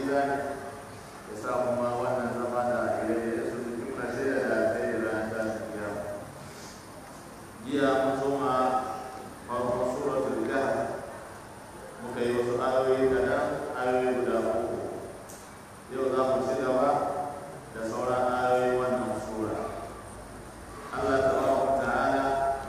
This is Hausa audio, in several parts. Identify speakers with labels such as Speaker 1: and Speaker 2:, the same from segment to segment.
Speaker 1: mizani ya samu ma wannan zama da ire-ire su su kimna shaida da alkhairi ranar tashin kiyama jiya mun soma farkon suratul kahf muka yi wasu ayoyi kaɗan ayoyi guda uku yau za mu ci gaba da sauran ayoyi wannan sura Allah tabaraka ta'ala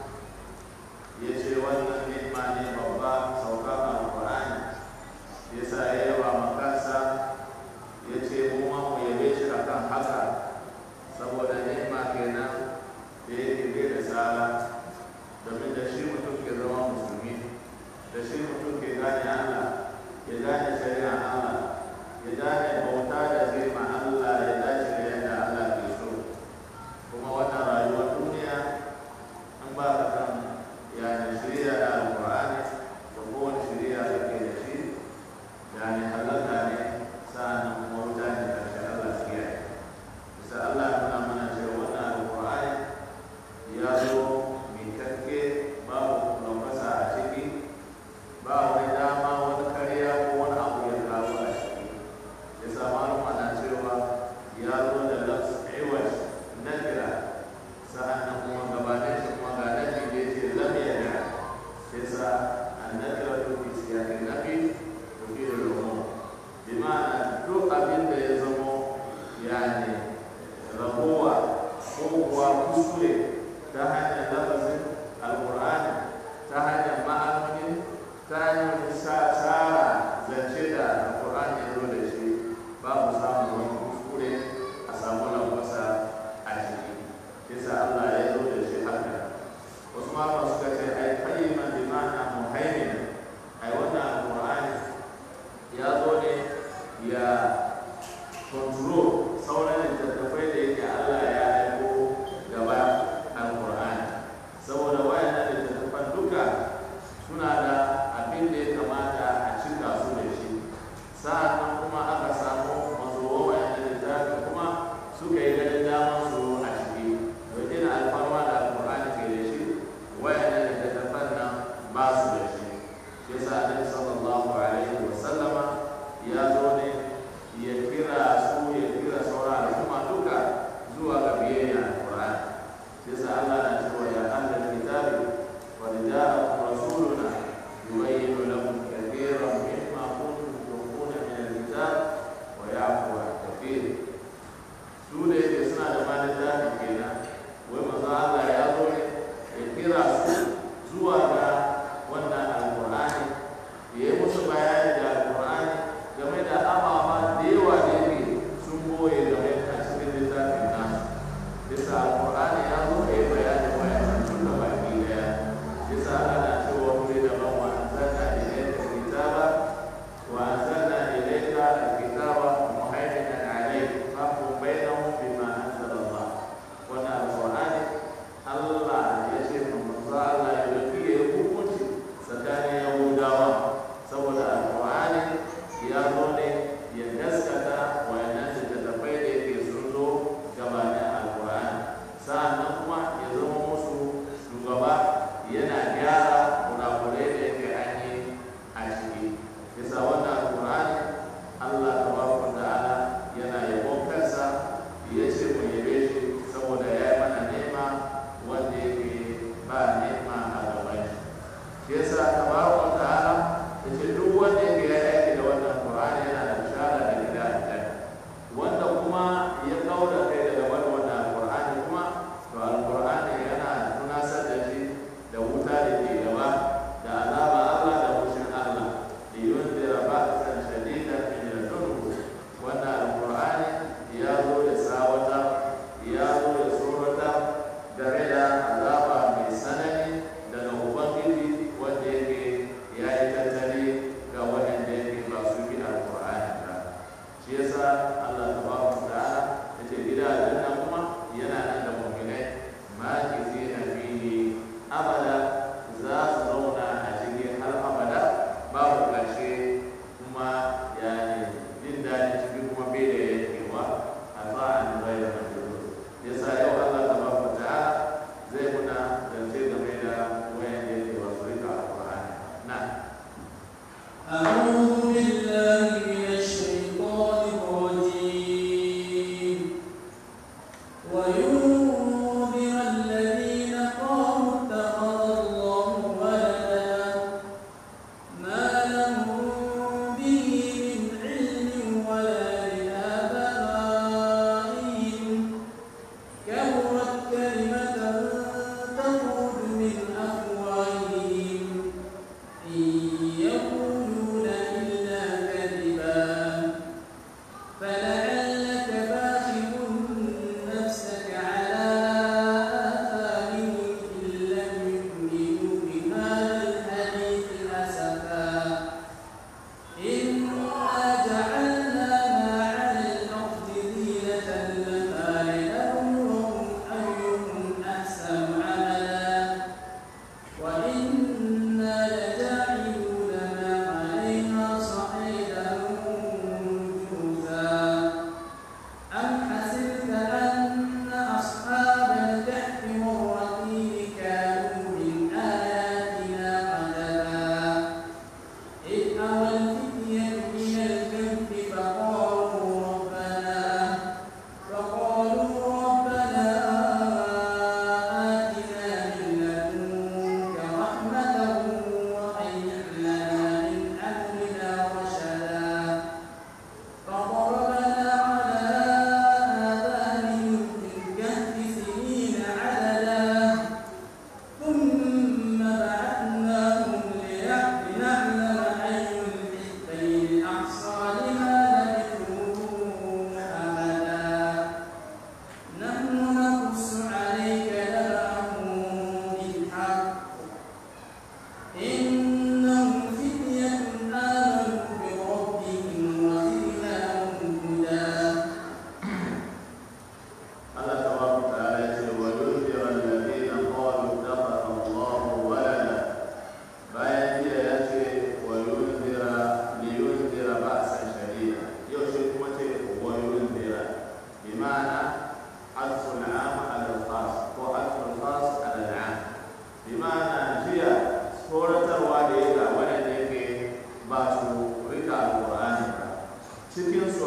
Speaker 1: ya ce wannan ni'ima ne babba saukar alqur'ani yasa ya yaba ma kansa ya ce mu ma mu yabe shi akan haka saboda ni'ima kenan da yake bai da tsara domin da shi mutum ke zama musulmi da shi mutum ke gane Allah ya gane shari'a Allah ya gane bauta da zai ma Allah ya dace da yadda Allah ke so kuma wannan rayuwar duniya an ba ka kan yani shirya da alƙur'ani da kowane shirya da ke da shi yani halaka ne sa'annan kuma wuta ne karshe Allah su kiyaye bisa Allah ya nuna mana cewa wannan alƙur'ani ya zo mai kakke babu lambasa a ciki ba wani dama wani karya ko wani abu ya kawo a ciki ya sa malama na cewa ya zo da lafs iwash nakira sa'annan kuma gabanin shi kuma ga nafi da ya ce lam yada sai sa annakira to fi siyakin nafi to fi da rumu bi ma'ana duk abin da ya zamo yani ragowa ko kuwa kuskure ta hanyar lafazin alkur'ani ta hanyar ma'anoni ta hanyar tsara zance da alkur'ani ya zo da shi babu samun wani kuskure a samu lambasa a ciki yasa Allah ya zo da shi haka wasu malama suka ce ai kayyiman bi ma'ana muhaimin ai wannan alkur'ani ya zo ne ya control sauran littattafai da yake Allah ya aiko gaba alkur'ani saboda wayannan littattafan duka suna da abin da ya kamata a cika su da shi sa'annan kuma aka samu mazuwa wayannan littafi kuma suka yi ganin damar su a ciki don ina alfarma da alkur'ani ke da shi wayannan littattafan nan ba su da shi shi yasa annabi sallallahu alaihi wa sallama ya zo ne ya kira su ya kira sauran al'umma duka zuwa ga biyayya alkur'ani shi yasa Allah na cewa ya ahlal kitabi qad ja'akum rasuluna yubayyinu lakum kathiran mimma kuntum tukhfuna min al-kitab wa ya'fu an kathir su da yake suna da malin zafi kenan wai manzo Allah ya zo ne ya kira su zuwa ga wannan alkur'ani ya yi musu bayani da alkur'ani game da ababa da yawa da yake sun boye game a cikin littafin nasu bisa alkur'ani ya zo ya yi bayani wayannan tun da baki daya bisa ana cewa wuri da ban wa anzalna ilayka kitaba wa anzalna ilayka alkitaba muhaiminan alayhi fahkum bainahum bima anzala Allah wannan alkur'ani Allah ya ce mu manzo Allah ya dauki ya hukunci tsakanin Yahudawa saboda alkur'ani ya zo ne ya gaskata wayannan littattafai da yake sun zo gabanin alkur'ani sa'annan kuma ya zama musu shugaba yana gyara kurakurai da yake an yi a ciki bisa wannan alkur'ani Allah tabaraka ta'ala yana yabon kansa ya ce mu yabe shi saboda ya yi mana nema wanda yake ba nema a gaban shi yasa tabaraka ta'ala ya ce duk wanda yake ya aiki da wannan Qur'ani yana da bishara da gida aljanna wanda kuma ya kauda kai daga wani wannan Qur'ani kuma to alqur'ani yana tunasar da shi da wuta da ke gaba da azaba Allah da fushin Allah da yunzira ba'san shadidan min ladunhu wannan alqur'ani ya zo da sawata ya zo da surata game da azaba mai sanani daga ubangiji wanda yake ya yi tattali ga waɗanda yake ba su bi alƙur'ani ba shi yasa Allah tabaraka wa ta'ala yace gida aljanna kuma yana nan da mu'minai ma kizina fihi abada za su zauna a cikin har abada babu ƙarshe kuma yani jin daɗin cikin kuma bai da yankewa a sa'an bai da majuru yasa yau Allah tabaraka wa ta'ala zai muna zance game da wayan da yake wasu rika alƙur'ani na
Speaker 2: أعوذ بالله من الشيطان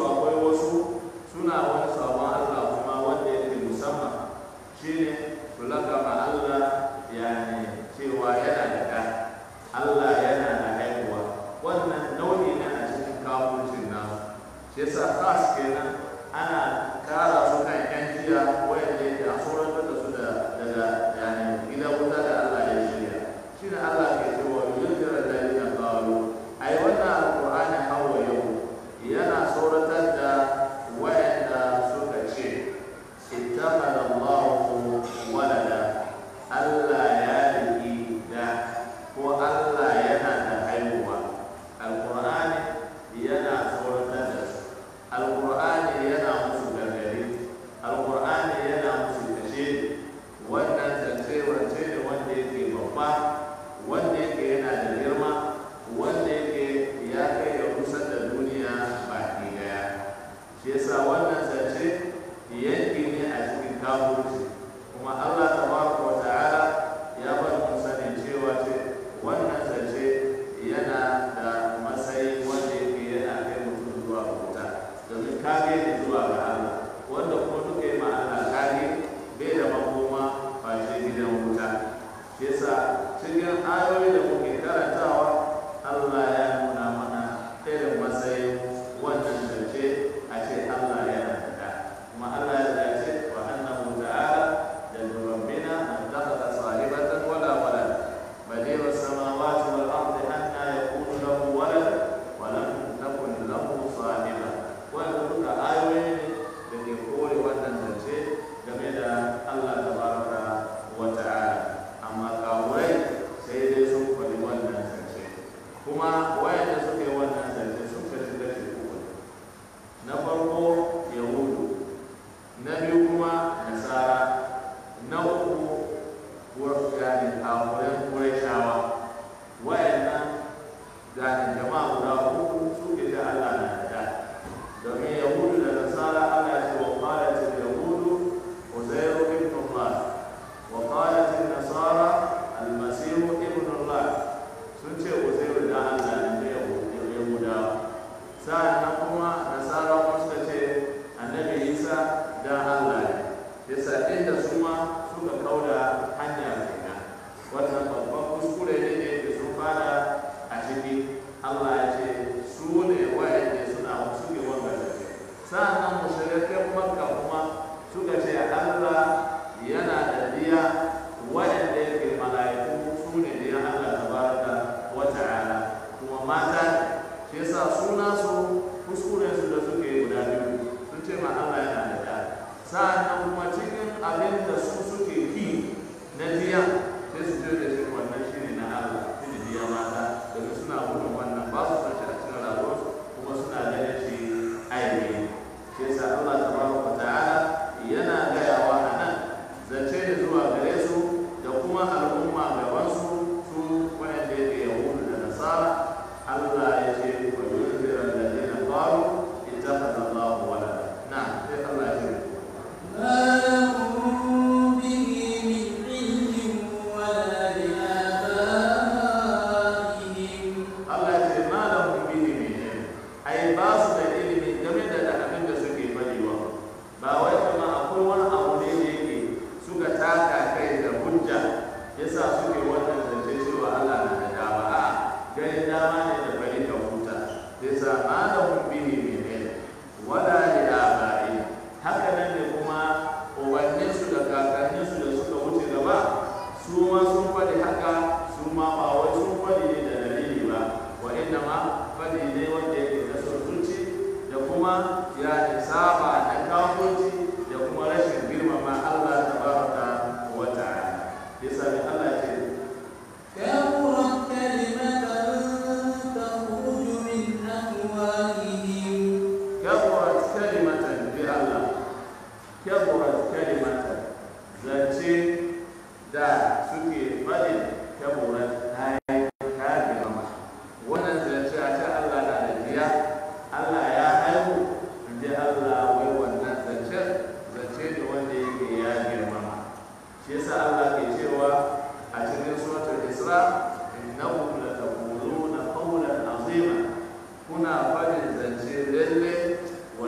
Speaker 1: akwai wasu suna wani sabon Allah kuma wanda yake musamman shine su lakama Allah yani cewa yana da ɗa Allah yana da haihuwa wannan nau'i ne a cikin kafircin nasu shi yasa khas kenan ana kara su kan yan jiya wanda yake a tsoratar da su da daga yani gidan wuta da Allah ya shirya shine Allah ke cewa yunzira alladhina qalu ai wannan alqur'ani hawa yau yana tsoratar da wayanda suka ce ittakhadha Allahu walada Allah ya riki da ko Allah yana da haihuwa alqur'ani yana tsoratar da su alqur'ani yana musu gargadi alqur'ani yana musu kashe wannan zance wance ne wanda yake babba wanda yake yana da girma wanda yake ya kai ya kusa da duniya baki daya shi yasa wannan zance yanki ne a cikin kafirci kuma Allah tabaraka wa ta'ala ya bar mu sani cewa ce wannan zance yana da matsayi wanda yake yana kai mutum zuwa ga wuta domin kage ne zuwa ga Allah wanda kuma duka yi ma Allah kage bai da makoma face gidan wuta shi yasa cikin ayoyi da muke karantawa Allah ya nuna mana irin matsayin wannan zance a ce Allah yana da da kuma Allah ya ce wa annahu ta'ala da rabbina an takhadha sahibatan wala walad badi'u samawati wal ardi anna yakunu lahu walad wa lam takun lahu sahiba wannan duka ayoyi ne da ke kore wannan zance game da Allah tabaraka wa ta'ala amma kawurai sai dai sun faɗi wannan zance kuma wayanda suka yi wannan zance sun kashi kashi uku na farko yahudu na biyu kuma nasara na uku gani kafuran kurashawa wayannan gani jama'a guda uku suke da Allah na da domin yahudu da nasara Allah ce wa qalatil yahudu uzairu ibn Allah wa qalatil nasara al-masih ibn Allah sun ce uzairu da Allah ne da yahudawa sa'annan kuma nasara kuma suka ce annabi Isa da Allah ne yasa inda su ma suka kauda hanya kenan wannan babban kuskure ne da yake sun fara a ciki Allah ya ce su ne wa'anda suna suke wanga da ce sa'annan mushrikan makka kuma suka ce Allah yana da diya wa'anda yake mala'iku su ne diya Allah tabaraka wa ta'ala kuma mata ne shi yasa suna su kuskuren su da suke guda biyu sun ce ma Allah yana da da sa'annan kuma cikin abin da su suke ki na diya sai su je da shi wannan shi ne na Allah shi ne diya mata domin suna gudun wannan ba su san shi a cikin rayuwarsu kuma suna ganin shi ainihi shi yasa Allah tabaraka wa ta'ala yana gayawa a nan zance ne zuwa gare su da kuma al'umma gaban su su wanda yake yahudu da nasara Allah ya ce wa yunzira alladhina qalu ittakhadha Allahu walada na sai Allah ya ce
Speaker 2: ما لهم به من علم ولا لآبائهم
Speaker 1: Allah ya ce ma lahum bihi min ilm ai ba su da ilimi game da da abin da suke faɗiwa ba wai kuma akwai wani abu ne da yake suka taka kai da hujja yasa suke wannan zance cewa Allah na da dama a ganin dama ne da bari ka huta yasa ma lahum bihi min ilm wala li aba'i haka nan ne kuma ubanninsu da kakanninsu da suka wuce gaba su ma sun faɗi haka su ma ba wai sun faɗi ne da dalili ba wa inna ma faɗi ne wanda yake da son zuci da kuma ya ne saba da kafurci da kuma rashin girmama Allah tabaraka wa ta'ala yasa ne Allah ya ce
Speaker 2: كبرت كلمة تخرج من أفواههم
Speaker 1: كبرت كلمة بالله كبرت كلمة zance da suke faɗin kaburat ta yi kagirma wannan zance a ce Allah na da jiya Allah ya haihu in ji Allah wai wannan zance zance ne wanda yake ya girmama shi yasa Allah ke cewa a cikin suratul Isra innahu lataquluna qawlan azima kuna faɗin zance lalle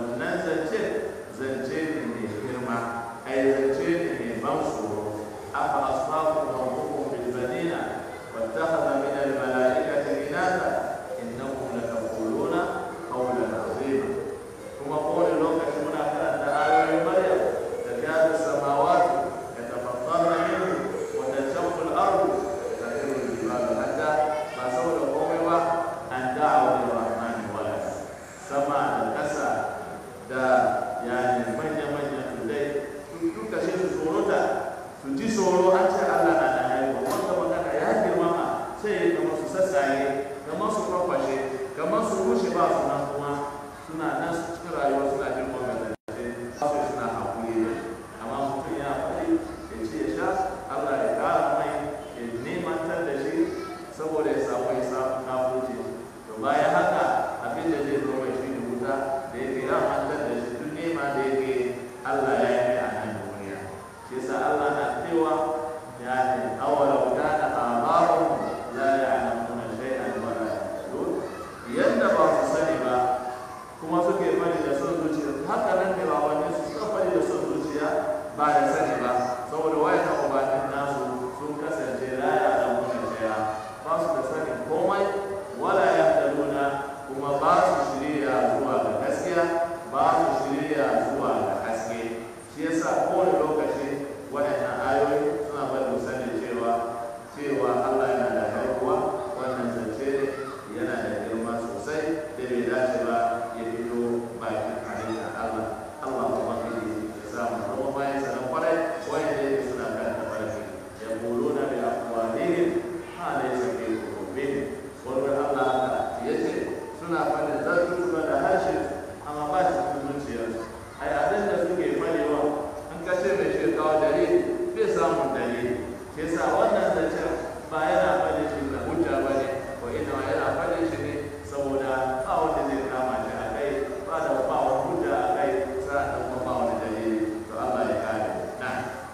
Speaker 1: rayuwa suna jin wannan zance ba su suna hakuri da shi amma mutum ya faɗi ya ce ya sha Allah ya ƙara mai ya nemantar da shi saboda ya samu ya samu kafurci to bayan haka abin da zai zo mai shi ne wuta da yake ya mantar da shi duk nema da yake Allah ya yi mai a nan duniya shi yasa Allah na cewa ya ne awala kana abarum la ya'lamuna shay'an wa la yahtadun yanda ba su sani ba kuma suke fari da son zuciya haka nan ne ba wani su suka fari da son zuciya ba da sani ba saboda wayan ubanin nasu sun kasance la ya'lamuna shay'a ba su da sani komai wala yahtaduna kuma ba su shirya zuwa ga gaskiya ba su shirya zuwa ga haske shi yasa kowane lokaci waɗannan ayoyi suna bada sani cewa cewa Allah yana da haihuwa wannan zance ne yana da girma sosai da bai dace ba ya fito bakin halitta Allah Allah kuma kiri ya samu kuma bayan sanan kwarai wanda yake suna kan tafarki ya bolo na da akwalihim ha ne sake kurobin wanda Allah haka ya ce suna fadin zartuka da harshe amma ba shi cikin zuciyarsu ai abin da suke fadewa an kace mai shi kawo dalili bai samun dalili shi yasa wannan zancen ba yana fade shi da hujja ba ne ko ina yana fade shi ne saboda ba wanda zai kama shi a kai ba da ba wani hujja a kai sa'an kuma ba wani dalili to Allah ya kare na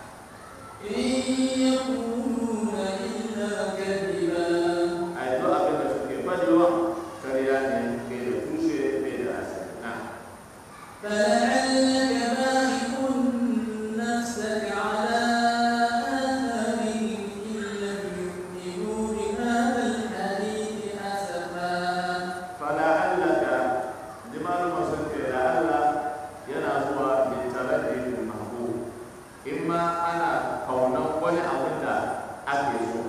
Speaker 2: إن يقولون إلا كذبا
Speaker 1: ai duk abin da suke fadewa kariya ne ke da tushe bai da asali na
Speaker 2: فلعلك باخع نفسك على آثارهم إن لم يؤمنوا بهذا الحديث أسفا
Speaker 1: fala'allaka liman masunke la'alla yana zuwa littaraddi fil mahbub imma ana kaunan wani abin da ake so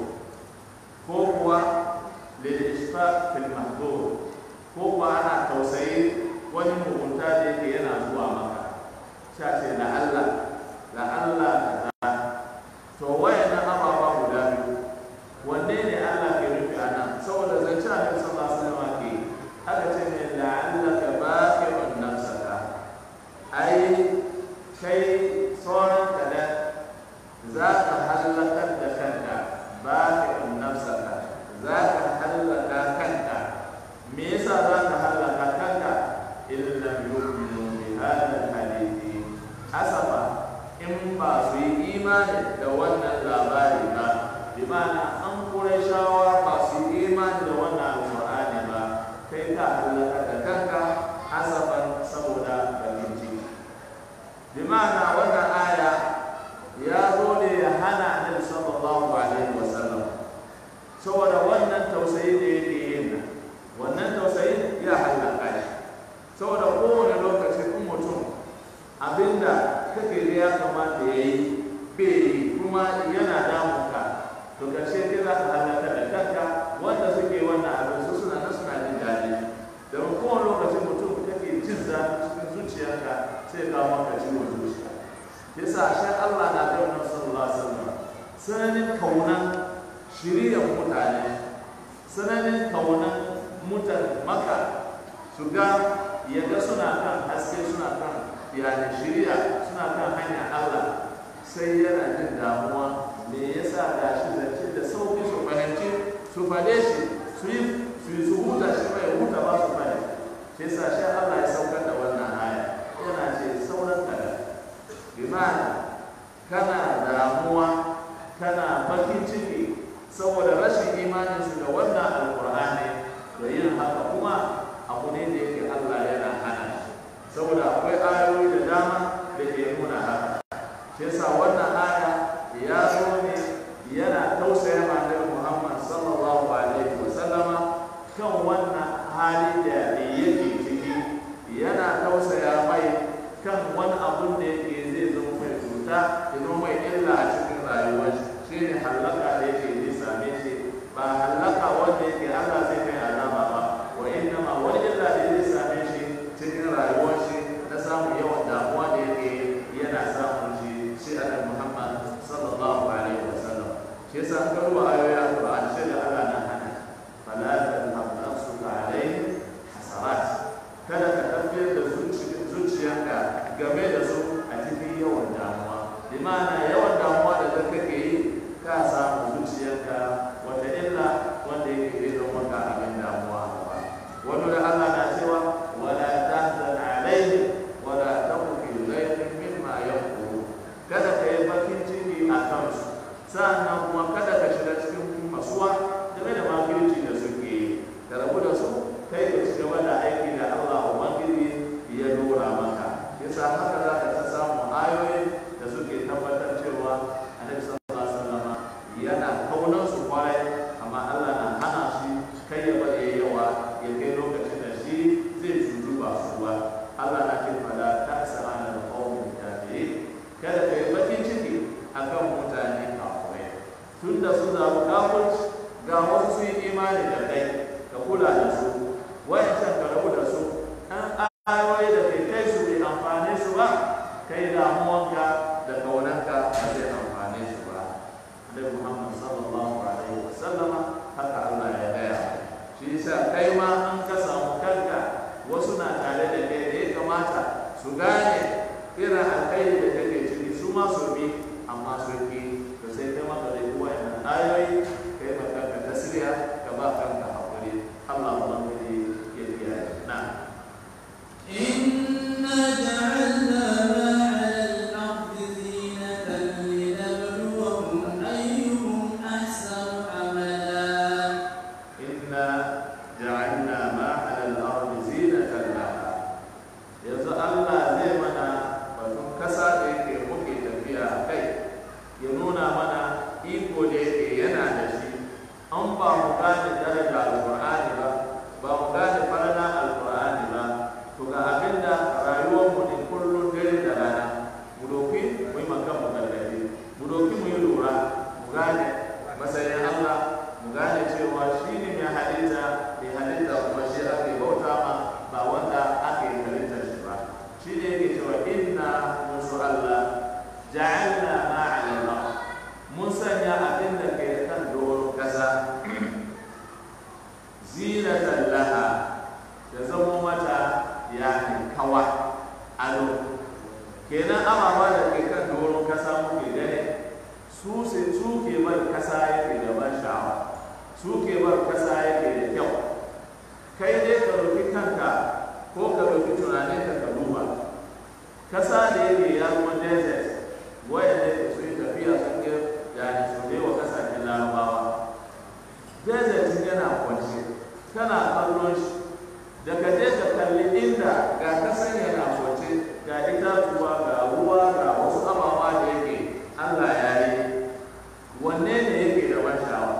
Speaker 1: ko kuwa lil ishfaq fil mahdhur ko kuwa ana tausayi wani mugunta da yake yana zuwa maka sha ce la'alla la'alla kaza to wayannan ababa guda biyu wanne ne Allah ke nufi a nan saboda zance a nan sallallahu alaihi wasallam ke aka ce ne la'allaka baqi'un nafsaka ai kai sauran kadan za ka hallakar da kanka baqi'un nafsaka za ka hallaka kanka me yasa za ka hallaka kanka in lam yu'minu bi hadha al-hadithi asafa in ba su yi imani da wannan labari ba bi ma'ana an kure shawa ba su yi imani da wannan alƙur'ani ba kai ka halaka da kanka asafan saboda bakin ciki bi ma'ana wannan aya ya zo ne ya hana annabi sallallahu alaihi wasallam saboda wannan tausayi da yake yin nan wannan tausayi ya halaka shi saboda kowane lokaci in mutum abinda kake ga ya kamata ya yi bai yi kuma yana damunka to karshe kai za ka halaka da kanka wanda suke wannan abin su suna nan suna jin daɗi don kowane lokaci mutum kake jin zafi cikin zuciyarka sai kawo maka ciwon zuciya yasa shi Allah na ga wannan sallallahu alaihi wasallam sananin kaunan shiriyar mutane sananin kaunan mutan maka su ga yadda suna kan haske suna kan yani shiriya suna kan hanyar Allah sai yana jin damuwa me yasa ga shi zance da sauki su fahimci su fade shi su yi su yi su huta shi mai huta ba su fade shi yasa shi Allah ya saukar da wannan aya yana ce sauran kada bimana kana damuwa kana bakin ciki saboda rashin imaninsu da wannan alkur'ani da yin haka kuma abu ne da yake Allah yana hana shi saboda akwai ayoyi da dama da ke nuna haka shi yasa wannan aya ya zo ne yana tausaya ma Annabi Muhammad sallallahu alaihi wa sallama kan wannan hali da yake ciki yana tausaya mai kan wani abun da yake zai zama mai cuta ya zama mai illa a cikin rayuwar shi ne hallaka da yake zai same shi ba hallaka wanda yake Allah zai kai azaba ba wa inna ma wani illa da zai same shi cikin rayuwar shi na samun yawan damuwa da yake yana samun shi shi a Muhammad sallallahu alaihi wa sallam shi yasa game da su a cikin yawan damuwa limana yawan damuwa da ka kake yi ka samu zuciyarka wata illa wanda yake zai zama maka abin damuwa ba wani da Allah na cewa wala tahzan alaihim wala taku fi dhayqin mimma yaqulu kada ka yi bakin ciki a kansu sa'annan kuma kada ka shiga cikin masuwa game da makirci da suke yi ka rabu da su kai ka ci gaba da aiki da Allah ubangiji ya dora maka yasa haka za ka ta samu ayoyi da suke tabbatar cewa annabi sallallahu alaihi wasallam yana kaunar su kwarai amma Allah na hana shi kai ya bari yawa ya kai lokacin da shi zai cutu ba su ba Allah na ce fada ta sa'ana da qaumin kafirin kada ka yi bakin ciki akan mutane kafirai tunda su zaɓi kafirci ga wasu su yi imani da kai ka kula da su wayancan ka rabu da su an ayoyi da kai kai su bai amfane su ba kai damuwanka da kaunanka ba zai amfane su ba Annabi Muhammad sallallahu alaihi wa sallama haka Allah ya gaya shi yasa kai ma an ka samu kanka wasu na tare da kai da ya kamata su gane irin alkhairi da kake ciki su ma su bi amma su ki to sai kai maka da wayannan ayoyi kai ma kanka tasiriya ka ba kanka hakuri Allah ubangiji ya kiyaye na
Speaker 2: إنا جعلنا ما على الأرض زينة لنبلوهم أيهم أحسن عملا
Speaker 1: إنا جعلنا ما على الأرض زينة لها yanzu Allah zai mana batun kasa da yake muke tafiya a kai ya nuna mana iko da yake yana da shi an ba mu gane daraja alƙur'ani ba ba mu gane farana alƙur'ani ba to ga abin da rayuwarmu ne kullum dare da rana mu doki mu yi makan mu gargaɗi mu doki mu yi lura mu gane matsayin Allah mu gane cewa shi ne mai halitta mai halitta kuma shi ake bauta ma ba wanda ake halitta shi ba shi ne yake cewa inna musu Allah ja'alna ma 'ala al mun sanya abin da ke kan doron kasa zinatan laha ya zama mata yani kawa ado kenan ababa da ke kan doron kasa muke gane su se su ke bar kasa yake da ban sha'awa su ke bar kasa yake da kyau kai dai ka roki kanka ko ka roki tunanin ka ka duba kasa da yake ya zama desert wayanda ke su yi tafiya sun ke yani su ne wa kasashen larabawa desert yana kwance kana kallon shi da ka je ka kalli inda ga kasan yana kwance ga itatuwa ga ruwa ga wasu ababa da yake Allah ya yi wanne ne yake da ban sha'awa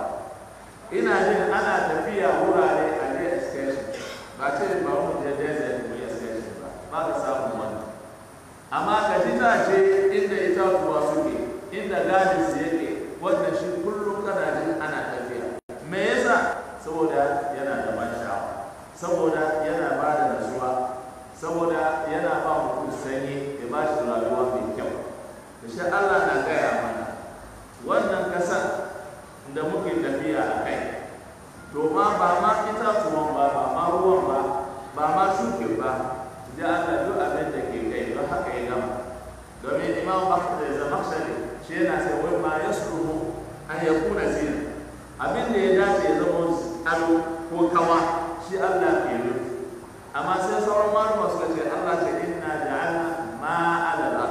Speaker 1: ina jin ana tafiya wurare a je excursion ba ce ba mu je desert mu yi excursion ba ba ka samu wannan amma ka ji ta ce inda itatuwa suke inda gadis yake wanda shi kullum kana jin ana tafiya me yasa saboda yana da ban sha'awa saboda yana ba da nasuwa saboda yana ba mutum sanyi ya ba shi rayuwa mai kyau da shi Allah na gaya mana wannan kasan da muke tafiya a kai to ma ba ma itatuwan ba ba ma ruwan ba ba ma shuke ba ji Allah duk abin da ke kai don haka ya gama domin imam Ahmad da Zamakhshari shi yana sai wai ma yasluhu an yakuna zina abin da ya dace ya zama ado ko kawa shi Allah ke nufi amma sai sauran malama suka ce Allah ce inna ja'alna ma alala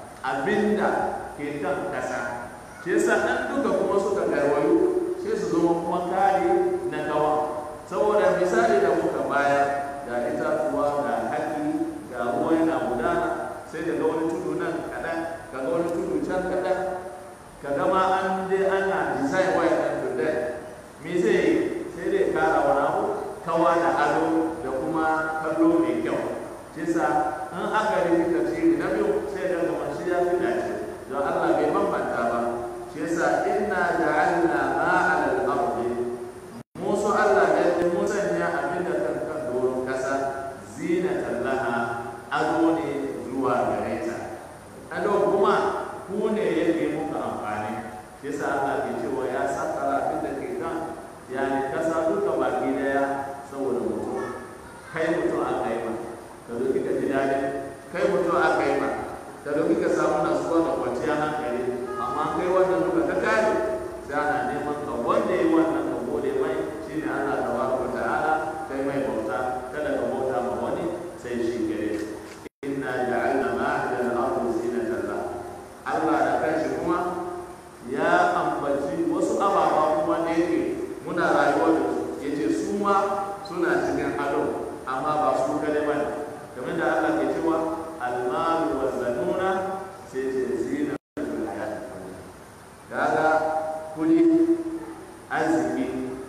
Speaker 1: abinda ke kan kasa shi yasa an duka kuma suka garwayo sai su zama kuma kare na kawa saboda misali da muka bayar ga itatuwa ga haki ga ruwa yana gudana sai daga wani tudu nan kaɗan kaga wani tudu can kaɗan ka gama an je ana design waya ɗan tudai me zai yi sai dai kara wani abu kawa da ado da kuma kallo mai kyau shi sa in aka rufe tafsiri na biyu sai da kamar shi ya fi dace don Allah bai bambanta ba shi yasa inna ja'alna ma 'ala al-ardi musu Allah da mun sanya abin da kan kan doron kasa zinatan laha ado ne zuwa gare ta ado kuma ku ne yake muka amfani shi yasa Allah ke cewa ya sakara abin da ke kan yani kasa duka baki daya saboda mutum kai mutum aka yi ma ka zo kika ji daɗi kai mutum aka yi ma da domin ka samu nasuwa da kwanciyar hankali amma kai wannan duka ka kare sai ana neman ka wanda yi wannan ka gode mai shine Allah tabaraka ta'ala kai mai bauta kada ka bauta ma wani sai shi gare inna ja'alna ma'ada al-ardi zinatan la Allah da kanshi kuma ya ambaci wasu ababa kuma da yake muna rayuwa da su yace su ma suna cikin ado amma ba su kare ba ne kamar da Allah ke cewa almalu wa zanuna sai ce zina da hayat kaga kudi arziki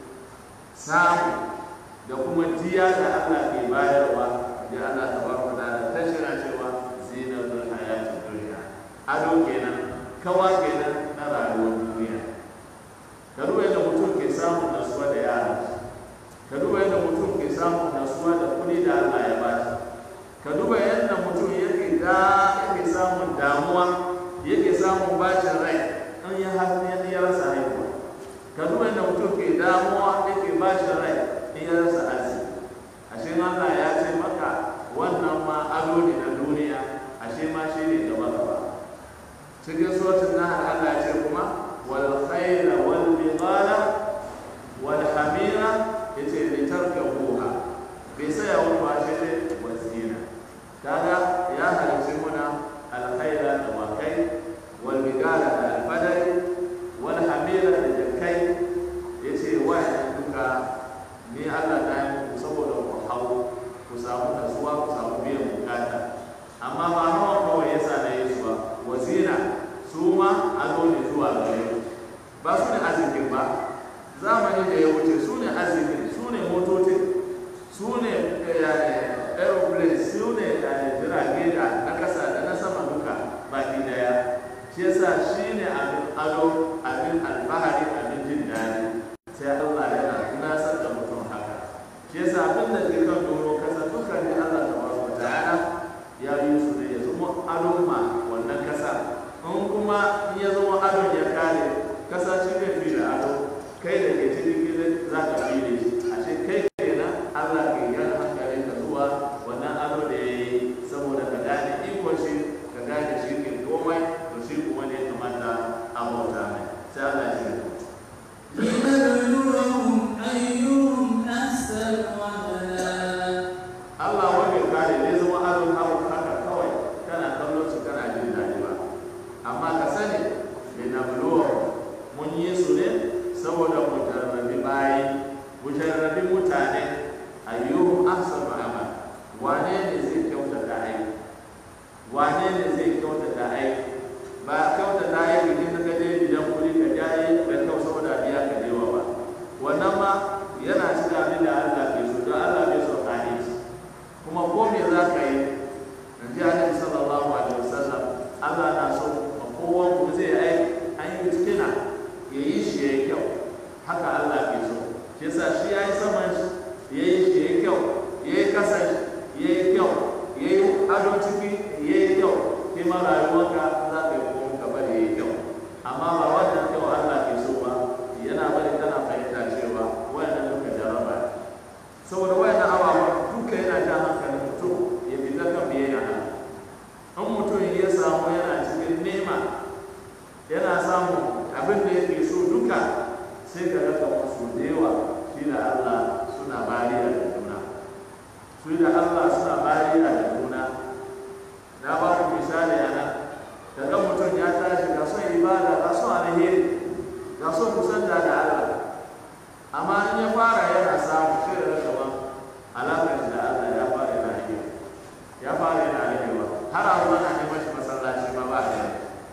Speaker 1: samu da kuma jiya da Allah ke bayarwa da Allah ta barka da ta shira cewa zina da hayat duniya ado kenan kawa kenan na rayuwar duniya ka duba yadda mutum ke samun nasuwa da yara ka duba yadda mutum ke samun nasuwa da kuɗi da Allah ya ba shi ka duba yadda mutum yake da yake samun damuwa yake samun bacin rai in ya har ya rasa haihuwa ka duba yadda mutum ke damuwa yake bacin rai in ya rasa arziki ashe Allah ya ce maka wannan ma ado ne na duniya ashe ma shi ne gaba gaba cikin suratul nahl Allah ya ce kuma wal khayla wal bighala wal hamira yace li tarkabuha bai saya wani ba shi ne wasina kaga ya halarci muna alkhaira da wakai wal bigala da alfadari wal hamira da jakai yace wa'annan duka ni Allah ta yi muku saboda ku hau ku samu nasuwa ku samu biyan bukata amma ba hawa kawai yasa na yi su ba wasina su ma ado ne zuwa gare ku ba su ne arzikin ba zamani da ya wuce su ne arzikin su ne motocin su ne aeroplane su ne jirage da na kasa da na sama duka baki daya shi yasa shi ne abin ado abin alfahari abin jin daɗi sai Allah yana tunasar da mutum haka shi yasa abin da ke kan doro kasa duka ne Allah ta wa ta'ala ya yi su ne ya zama adon ma wannan kasa in kuma in ya zama adon ya kare kasa shi ne fi da ado kai da ke cikin gidan za ka fi ne a ce kai kenan Allah ke yan hankalin ka zuwa wannan ado da ya yi saboda ka gane ikon shi ka gane shi ke komai to shi kuma ne kamata a bauta mai sai Allah ya ce
Speaker 2: لنبلوهم أيهم أحسن عملا
Speaker 1: Allah wanda kare ne zama adon abu haka kawai kana kallon su kana jin daɗi ba amma ka sani mai na mun yi su ne saboda mu jarrabi bayi mu jarrabi mutane ayyuhum ahsanu amal wane ne zai kyautata aiki wane ne zai kyautata aiki ba kyautata aiki ne ka je gidan kuɗi ka jaye da kyau saboda biya ka dewa ba wannan ma yana cikin abin da Allah ke so don Allah bai so ka yi kuma ko me za ka yi in ji annabi sallallahu alaihi wasallam Allah na so ma kowa ku zai yi aiki an yi tukina ya yi shi ya yi kyau haka Allah ke so shi yasa shi ya yi saman shi ya yi shi ya yi kyau ya yi kasan shi ya yi kyau ya yi ado ciki ya yi kyau ke ma rayuwarka za ka yi komai ka bari ya yi kyau amma ba wannan kyau Allah ke so ba yana bari kana fahimta cewa wayannan duka jaraba ne saboda wayannan ababen duka yana jan hankalin mutum ya fita kan biyayya Allah in mutum ya samu yana cikin nema yana samun abin da yake so duka sai ka raka musu da yawa shi da Allah suna bariya da juna su da Allah suna bariya da juna na ba ku misali a nan daga mutum ya tashi ga son ibada ga son alheri ga son kusanta da Allah amma in ya fara yana samu shi da gaban alaƙar da Allah ya fara yana rage ya fara yana ragewa har a zuwa na neman shi masallaci ma ba da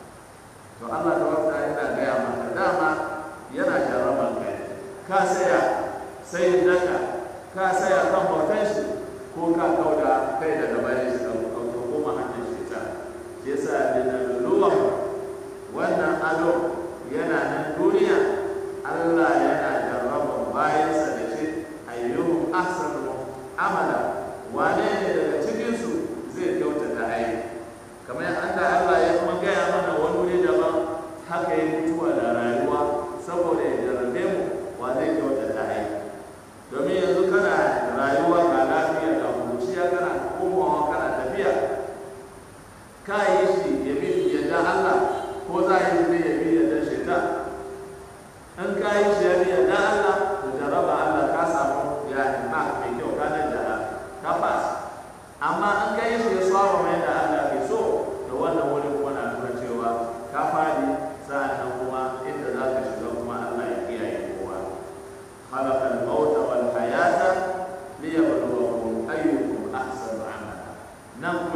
Speaker 1: to Allah ta wata yana gaya maka dama yana jarraban kai ka saya sai daka ka saya kan bautan shi ko ka kauda kai daga bayan shi ka koma hanyar shi ta shi yasa da luluwa wannan ado yana nan duniya Allah yana jarraban bayansa da shi ayyuhum ahsanu amala wane ne daga cikin su zai kyautata aiki kamar yadda Allah ya kuma gaya mana wani wuri daban haka ya mutuwa da rayuwa saboda ya jarrabe mu wa zai kyautata aiki domin yanzu kana rayuwa ga lafiya ga kuciya kana komawa kana tafiya ka yi shi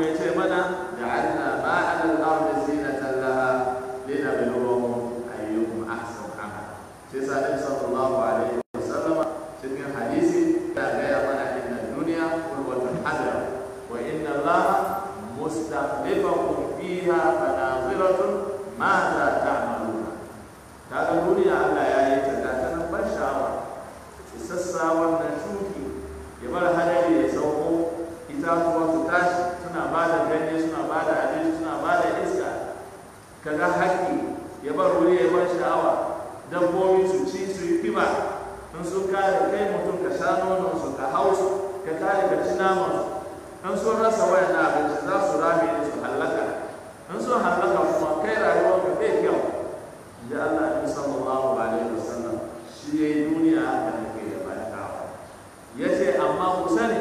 Speaker 1: kuma ya ce mana ja'alna ma 'ala al-ardi zinatan laha linabluwahum ayyuhum ahsanu amala sai sa Nabi sallallahu alaihi wasallam cikin hadisi ya gaya mana inna dunya qurbatun hadra wa inna allaha mustakhlifakum fiha fanaziratun madha ta'maluna kaga duniya Allah ya yi ta ga ta nan ban sha'awa isassa wannan shuki ya bar hadari ya sauko itatuwa su tashi suna ba da ganye suna ba da abinci suna ba da iska kaga haƙƙi ya bar wuri ya bar sha'awa dabbobi su ci su yi kiba in sun kare kai mutum ka sha nonon su ka hau su ka kare ka ci naman su in sun rasa wayan na abinci za su rame ne su hallaka in sun hallaka kuma kai rayuwar ka bai kyau da Allah ya sallallahu alaihi wasallam shi ya yi duniya haka ne ke da barkawa ya ce amma ku sani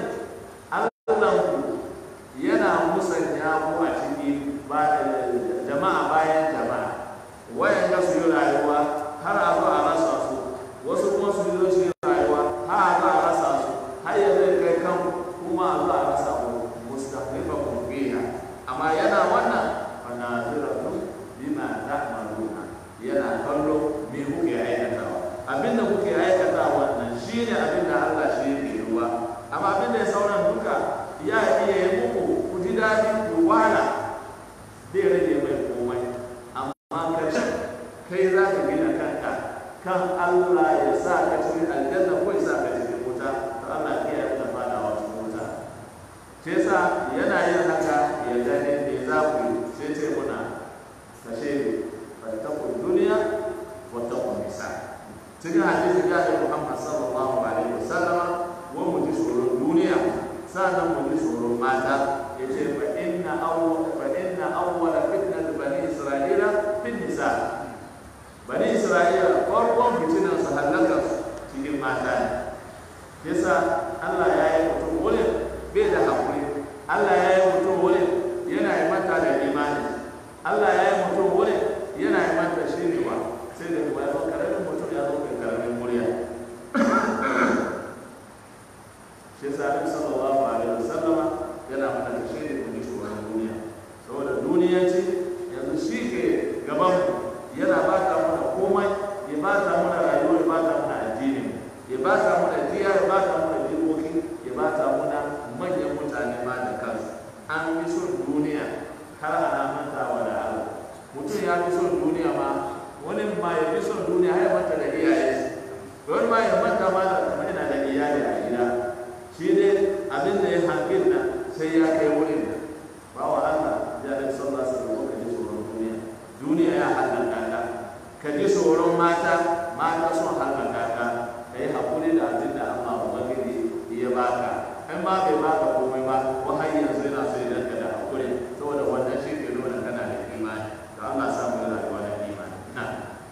Speaker 1: Allahnku yana musanya ku a ciki jama'a bayan jama'a wayan ga su yi rayuwa har a zo a rasa su wasu kuma su yi su yi rayuwa har a zo a rasa su har ya zai kai kan kuma a zo a rasa ku mustaqifa kun fiha amma yana wannan fa naziratu bima ta'maluna yana kallo me kuke aikatawa abinda kuke aikatawa nan shine abinda Allah shi yake ruwa amma abinda ya sauran duka ya iya yi muku ku ji daɗi ku wala zai rage mai komai amma karshen kai za ka gina kanka kan Allah ya sa ka cikin aljanna ko ya sa ka cikin wuta to Allah ya yi da fadawa cikin wuta sai sa yana yin haka ya gane me za ku yi sai ce muna kashe ne fattakun duniya wattakun nisa cikin hadisi ya da Muhammad sallallahu alaihi wasallam wa mu ji tsoron duniya sannan mu ji tsoron mata ya ce fa inna awwal fa inna awwala fitnat bani isra'ila fin nisa bani isra'ila farkon fitinan su halaka cikin mata ne yasa Allah ya yi mutum wurin bai da hakuri Allah ya yi mutum wurin yana yi mata da imani Allah ya yi mutum wurin yana yi mata shirewa sai da kuma ya zo karamin mutum ya zo kai karamin murya shi yasa Annabi sallallahu alaihi wasallama yana mana da shi da kuma shugaban duniya saboda duniya ce yanzu shi ke gaban yana ba ta mana komai ya ba ta mana rayuwa ya ba ta mana addini ya ba ta mana jiya ya ba ta mana jikoki ya ba ta mana manyan mutane ma da kansu an fi son duniya har ana mantawa da Allah mutum ya fi son duniya ma wani ma ya fi son duniya har ya manta da iyaye wani ma ya manta ma da kamar yana da iyali a gida shi ne abin da ya hangin nan sai ya kai wurin nan ba wa Allah ya da sallah sallallahu ka ji tsoron duniya duniya ya halaka ka ka ji tsoron mata mata sun halaka ka ka yi hakuri da abin da Allah ubangiji ya baka in ma bai baka komai ba wahayi yanzu yana so ya danka da hakuri saboda wannan shi ke nuna kana da imani to Allah samu da rayuwa da imani na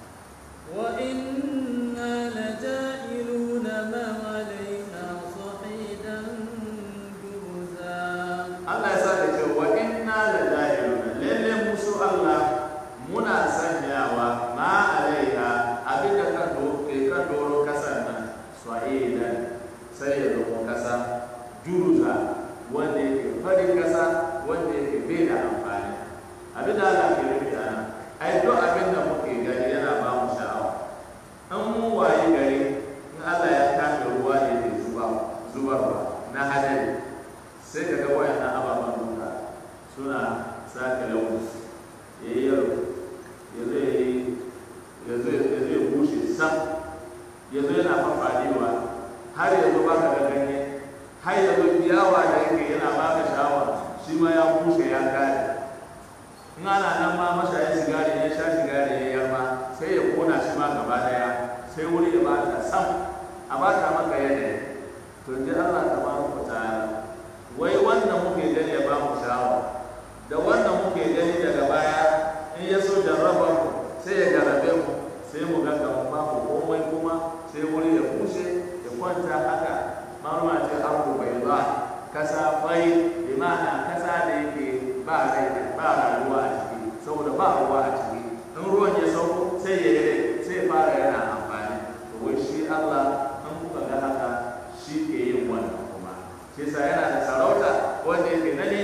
Speaker 2: وإنا لجائلون ما عليها صعيدا جرزا
Speaker 1: Allah ya sa da cewa wa inna la jahiluna lalle musu Allah muna sanyawa ma alaiha abin da kan do ke kan doro kasan nan sa'idan sai ya zama kasa juruza wanda yake farin kasa wanda yake bai da amfani abin da Allah ke nufi a nan ai duk abin da muke gani yana ba mu sha'awa an mu waye gari in Allah ya kafe ruwa ne ke zuba zubarwa na hadari sai ka ga wayannan ababen duka suna sake launi ya yi yaro ya zo ya yi ya zo ya zo ya bushe sam ya zo yana fafadewa har ya zo baka ga ganye har ya zo ciyawa da yake yana baka sha'awa shi ma ya bushe ya kare in ana nan ma mashayin sigari ya sha sigari ya yarma sai ya kona shi ma gaba daya sai wuri ya bata sam a bata maka yanayi to ji Allah tabaraka ta'ala wai wannan muke gani ya ba mu sha'awa da wannan muke gani daga baya in ya so jarraba mu sai ya jarabe mu sai mu ga kamar babu komai kuma sai wuri ya bushe ya kwanta haka marma ce arzu bai ba kasa bai bi ma'ana kasa da yake ba rai ba rayuwa a ciki saboda ba ruwa a ciki in ruwan ya sauko sai ya yi sai ya fara yana amfani to wai shi Allah in kuka ga haka shi ke yin wannan kuma shi sa yana da sarauta wanda yake na nema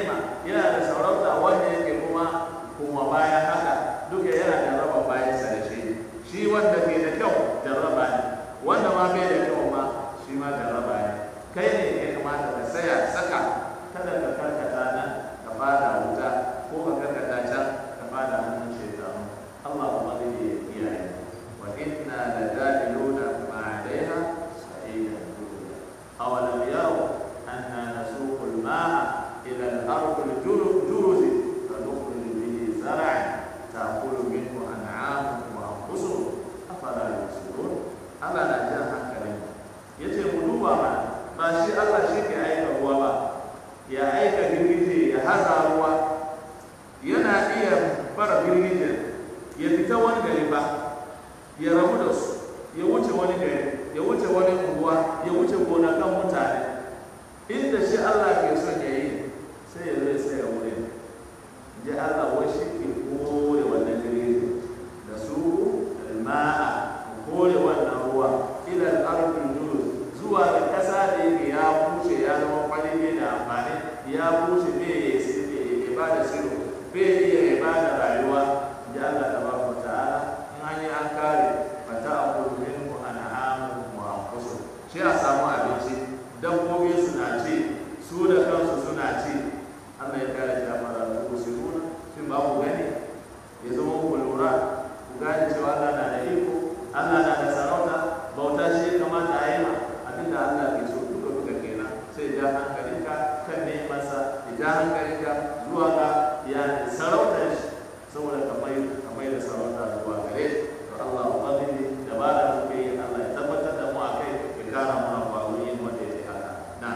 Speaker 1: yana da sarauta wanda yake kuma kuma baya haka duka yana da raba bayan sa da shi shi wanda ke da kyau jarraba ne wanda ma bai da kyau ma shi ma jarraba ne kai ne ya kamata ka saya saka kada ka karkata nan ka fada wuta ko ka karkata can ka fada hannun shekaru Allah kuma zai iya kiyaye wa inna la ja'iluna ma 'alayha sa'idan awalam yaraw anna nasuqu al-ma'a ila al-ardi al-juruz فنخرج به زرعا تأكل منه أنعامهم وأنفسهم أفلا يبصرون Allah na jan hankalin ya ce mu duba ma ba shi Allah shi ke aika ruwa ba ya aika girgije ya haza ruwa yana iya fara girgijen ya fita wani gari ba ya rabu da su ya wuce wani gari ya wuce wani unguwa ya wuce gonakan mutane inda shi Allah ke son ya yi sai ya zai sai ya wurin ji Allah wai shi ke kore wannan girgije da su ma'a kore wannan ruwa ilal arfin jurus zuwa ga kasa da yake ya bushe ya zama kwalile da amfani ya bushe bai ya ba da siro bai iya ya ba da rayuwa ji Allah ta ba ku ta'ala in an yi an kare fata a kudu min ku ana amu mu anfusu shi a samu abinci dabbobi suna ci su da kansu suna ci Allah ya kare shi a fara ku su nuna shin ba ku gani ya zama ku lura ku gane cewa Allah na da iko Allah na da sarauta bauta shi ya kamata a yi ma abinda Allah ke so duka duka kenan sai ja hankalinka kan nemansa ya ja hankalinka zuwa ga ya sarautar shi saboda ka mai ka mai da sarauta zuwa gare shi to Allah ubangiji da ba da muke yi Allah ya tabbatar da mu a kai ya kara mana kwazo yin wanda ya haka na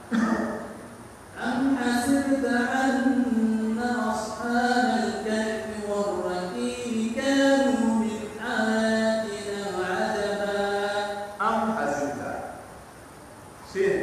Speaker 2: أم حسبت أن أصحاب الكهف والرقيم كانوا من آياتنا عجبا
Speaker 1: am hasibta shin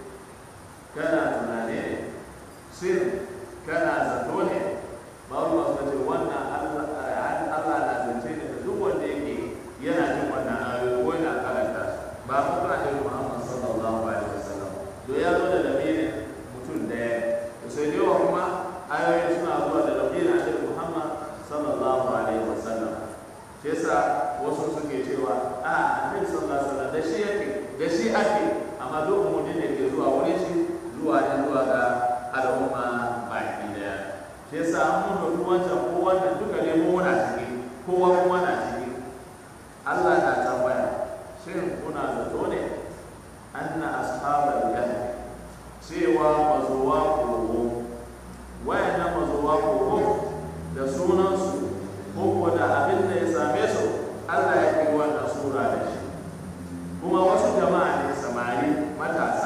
Speaker 1: kana tunane ne shin kana zato ne ba ruwa suka ce wannan Allah Allah na zance ne da duk wanda yake yana jin wannan ayoyi ko yana karanta su ba mu ka da Muhammad sallallahu alaihi wasallam do ya zo da lamirin mutum daya to sai dai wa kuma ayoyi suna zuwa da lamirin Annabi Muhammad sallallahu alaihi wasallam shi yasa wasu suke cewa a annabi sallallahu alaihi wasallam da shi yake da shi ake amma duk umurni ne ke zuwa wurin shi zuwa ne zuwa ga al'umma baki daya shi yasa an mun dauki wancan ko wannan duka ne mu muna ciki kowa kuma na ciki Allah na tambaya shin kuna zato ne anna ashabal jahannam cewa mazuwa kogo wayannan mazuwa kogo da sunansu ko da abin da ya same su Allah ya kai wannan sura da shi kuma wasu jama'a ne samari matasa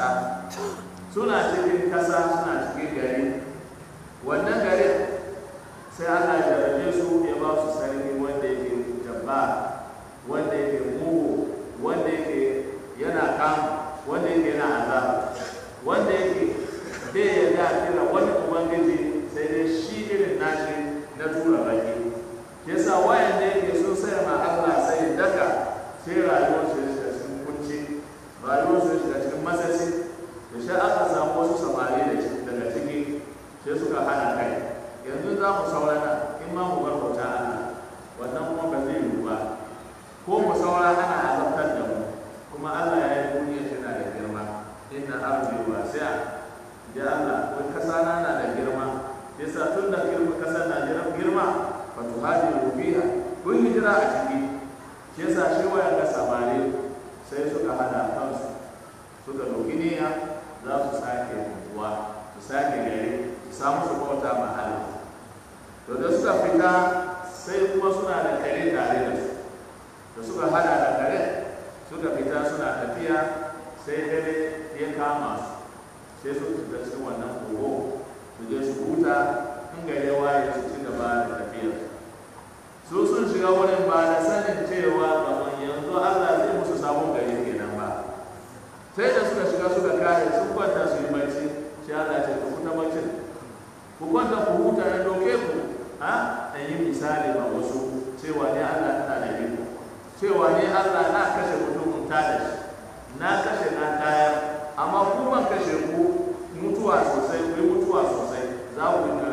Speaker 1: suna cikin kasa suna cikin gari wannan garin sai Allah ya jarabe su ya ba su sarki wanda yake jabba wanda yake mugu wanda yake yana kam wanda yake yana azaba wanda yake bai yarda a kira wani ubangiji sai dai shi irin nashi na tura baki shi yasa wayan da yake so sai ma Allah sai daka sai rayuwar su ya shiga cikin kunci rayuwar su ya shiga cikin masasi da shi aka samu wasu samari da daga ciki sai suka hana kai yanzu za mu saurana in ma mu bar bauta Allah wannan kuma ba zai yiwu ba ko mu saura ana azabtar da mu kuma Allah ya yi duniya tana da girma inna ardi wasi'a ya Allah wai kasa na na da girma yasa tun da girma kasar na da girma fa tuhajiru fiha kun hijira a ciki shi yasa shi waya ga samari sai suka hada kansu suka dauki niyya za su sake unguwa su sake gari su samu su bauta ma Allah to da suka fita sai kuma suna da kare tare da su da suka hada da kare suka fita suna tafiya sai dare ya kama su sai su fita cikin wannan kogo su je su huta in gare waye su ci gaba da tafiya su sun shiga wurin ba da sanin cewa kamar yanzu Allah zai musu sabon gari kenan ba sai da suka shiga suka kare sun kwanta su yi barci sai Allah ce ku ta barcin ku kwanta ku huta na doke ku ha dan yi misali ba wasu cewa ne Allah tana da iko cewa ne Allah na kashe mutum ta da shi na kashe na tayar amma ku ban kashe ku mutuwa sosai ku yi mutuwa sosai za ku yi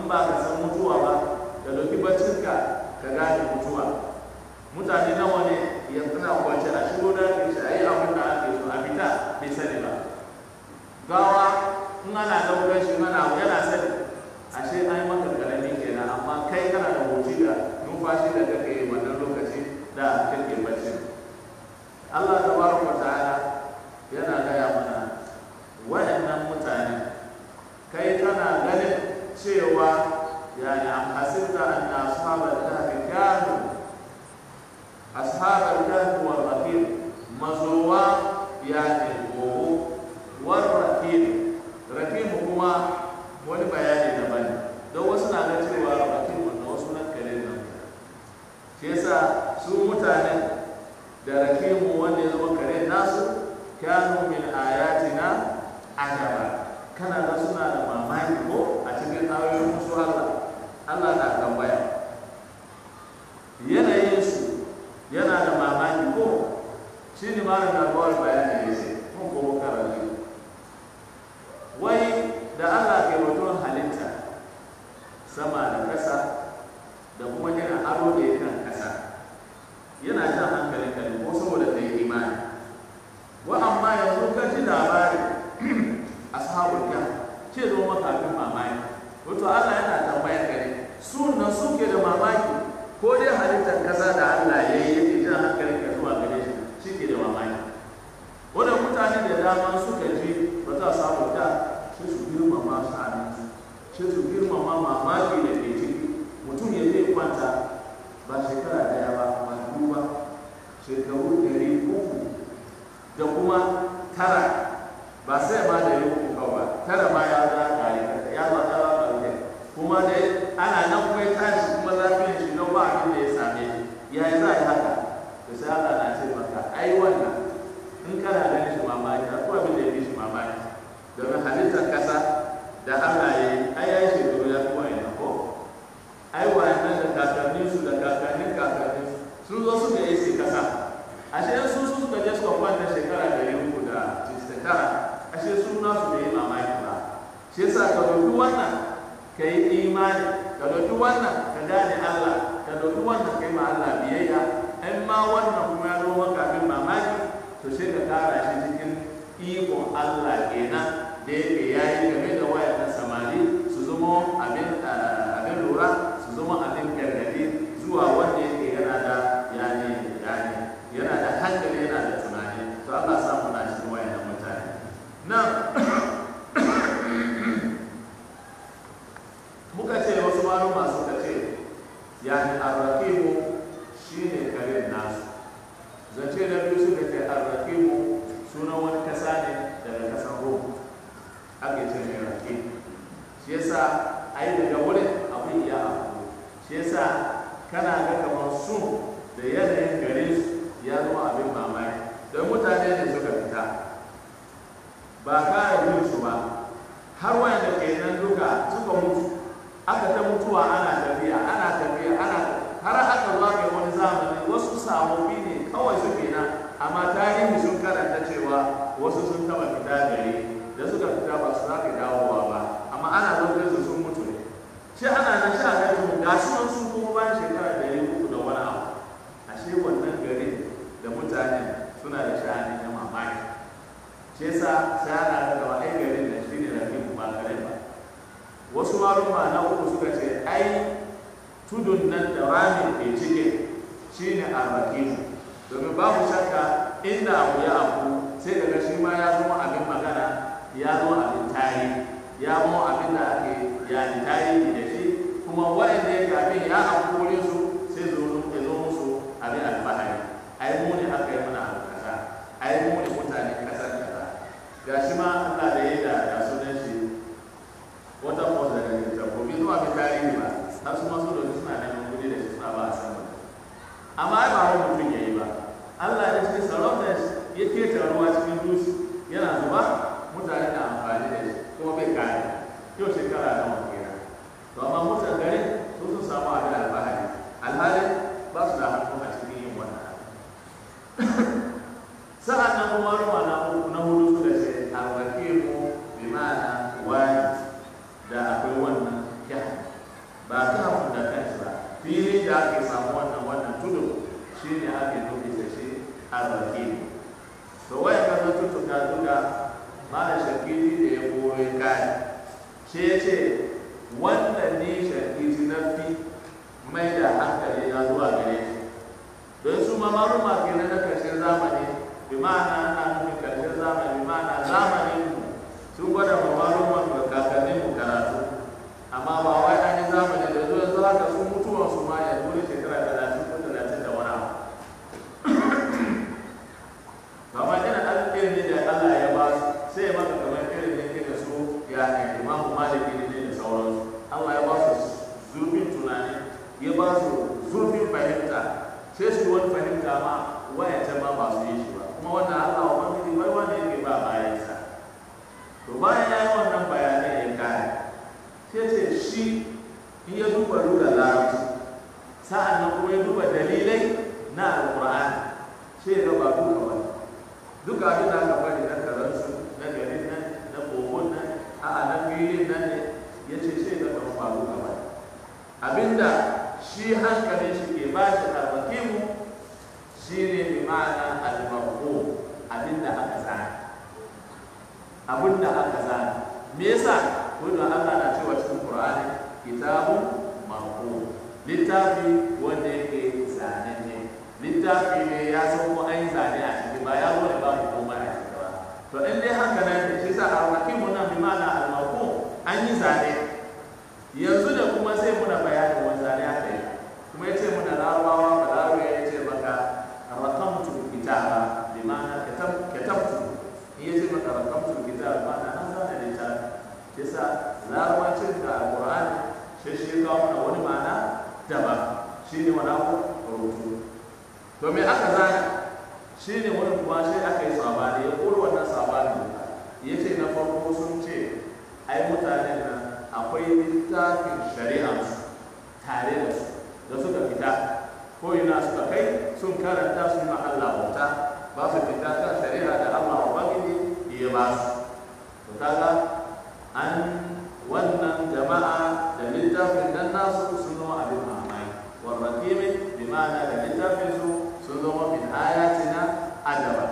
Speaker 1: ba ka san mutuwa ba ka dauki baccinka ka gane mutuwa mutane nawa ne yanzu na kwance a shigo da ke shi a yi abin da ake so a fita bai sani ba gawa in ana daukar shi mana yana sani ashe an yi maka karami kenan amma kai kana da hoci da numfashi da kake yi wannan lokaci da kake bacci Allah tabaraka ta'ala yana gaya mana wayannan mutane kai kana ganin cewa yani am hasibta anna ashabal kahfi kanu ashabal kahfi wal raqib mazuwa yani gogo war raqib raqib kuma wani bayani daban don wasu na ga cewa raqib wannan wasu nan kare nan shi yasa su mutane da rakimu wanda ya zama kare nasu kanu min ayatina ajaba kana ga suna da mamaki ko a cikin ayoyin musu Allah Allah na tambaya yanayin su yana da mamaki ko shi ne mara na kawai bayani ya ce mun ko karatu wai da Allah ke batun halitta sama da kasa da kuma yana aro da ya kan kasa yana jan hankalin ka ko saboda ta yi imani wa amma yanzu ka ji labari ashabul kahf ce zo maka abin mamaki wato Allah yana tambayar ka ne su nan suke da mamaki ko dai halittar kasa da Allah ya yi yake jan hankalin ka zuwa gare shi shi ke da mamaki wanda mutane da dama suka ji ba za su samu da sai su girmama sha'anin sai su girmama mamaki da ke ciki mutum ya zai kwanta ba shekara daya ba ba dubu ba shekaru ɗari uku da kuma tara ba sai ma da yi uku kawai ba tara ma ya za kare ya za ta za kare kuma dai ana nan kuma ya tashi kuma lafiyar shi don ba abin da ya same shi ya yi za a yi haka da sai Allah na ce maka ai wannan in kana ganin shi mamaki akwai abin da ya fi shi mamaki domin halittar kasa da Allah ya yi ai ya yi shekaru ya fi wani ko ai wannan da kakannin su da kakannin kakannin sun zo suka yi sai kasa ashe su su suka je suka kwanta shekara da uku da tara ashe su na su bai yi mamaki ba shi yasa ka dauki wannan ka yi imani ka dauki wannan ka gane Allah ka dauki wannan kai ma Allah biyayya in ma wannan kuma ya zo maka abin mamaki to sai ka kara shi cikin ikon Allah kenan da yake yayi game da wayannan samari su zama abin abin lura su zama abin gargadi zuwa wanda yake yana da yani yani yana da hankali yana da tunani to Allah sa mu na cikin wayannan mutane nan muka ce wasu maluma suka ce yani arrakimu shine karen nasu zance na biyu suka ce arrakimu sunan wani kasa ne daga kasan rom ake ce mai rakim shi yasa ai daga wurin abin ya abu shi yasa kana ga kamar su da yanayin garin su ya zama abin mamaki don mutane ne suka fita ba kare yin su ba har wanda ke nan duka suka mutu aka ta mutuwa ana tafiya ana tafiya ana har aka zuwa ga wani zamani wasu sababbi ne kawai suke nan amma tarihi sun karanta cewa wasu sun taba fita gari da suka fita ba su za ka dawowa ba amma ana lokacin su sun mutu ne shi ana nan sha ga mu ga su nan sun kuma bayan shekara ɗari uku da wani abu ashe wannan garin da mutane suna da sha'ani na mamaki shi yasa sai ana da gaba ai garin da shi ne rafi ba kare ba wasu maluma na uku suka ce ai tudun nan da ramin ke cike shi ne arrakimu domin babu shakka inda abu ya abu sai daga shi ma ya zama abin magana ya zama abin tarihi ya zama abin da ake yani tarihi da shi kuma waɗanda yake abin ya abu wurin su sai zo ya zo musu abin alfahari ai mu ne aka yi mana abu kaza ai mu ne mutane kasar kaza ga shi ma Allah da ya da ya sunan shi wata kwasa daga littafi bai zuwa bi tarihi ba har su masu da suna neman kuɗi da shi suna ba a san amma ai ba wani mutum ya yi ba Allah ya ce sarauta ya keta ruwa cikin dutse yana zuba mutane na amfani da shi kuma bai kare yau shekara nawa kenan to amma mutan gari su sun samu abin alfahari kare shi ya ce wannan ne shakiti na fi mai da hankali na zuwa gare shi don su ma maruma ke na na karshen zamani bi ma'ana ana nufin karshen zamani bi ma'ana zamanin mu sun gwada ma maruma da kakannin mu karatu amma ba wai an yi zamani da zuwa zuwa haka sun mutuwa su ma ya dole shekara talatin ko talatin da wani abu kama yana alƙirin ne da Allah ya ba su sai ya maka kamar irin ne ke da su ya ne imamu maliki ne da sauransu Allah ya ba su zurfin tunani ya ba su zurfin fahimta sai su wani fahimta ma waya ta ma ba su yi shi ba kuma wannan Allah wa wani bai wanda yake ba bayansa to bayan ya yi wannan bayanai ya kare sai ce shi in ya duba lura larabci sa'an nan kuma ya duba dalilai na alƙur'ani sai ya ga ba duka ba duka abin da aka bari na karansu na garin nan na kogon nan a'a na filin nan ne ya ce sai ga kan faru gaba abinda shi hankalin shi ke ba shi alwakimu shi ne bi ma'ana almarko abinda aka zana abinda aka zana me yasa wanda Allah na cewa cikin Qur'ani kitabun marko littafi wanda yake zane ne littafi ne ya san ko an yi zane a ciki ba ya zo da ba mu komai a ciki ba to in dai haka nan ne shi sa alwakimu nan bi ma'ana almarko an yi zane yanzu da kuma sai muna bayanin wani zane aka yi kuma ya ce muna larabawa ba larabawa ya ce maka rakamtu kitaba bi ma'ana katabtu in ya ce maka rakamtu kitaba ma'ana an zana littafi yasa larabacin da alqur'ani shi shi ya kawo mana wani ma'ana daban shi ne wani abu rubutu to me aka zana shi ne wani kuma shi aka yi sabani ya kura wannan sabani ya ce na farko sun ce ai mutane nan akwai littafin shari'a tare da su da suka fita ko ina suka kai sun karanta su ma Allah bauta ba su fita kan shari'a da Allah ubangiji ya ba su to kaga an wannan jama'a da littafin dan nasu sun zama abin mamaki warrakimin bi ma'ana da littafin su sun zama min ayatina adaba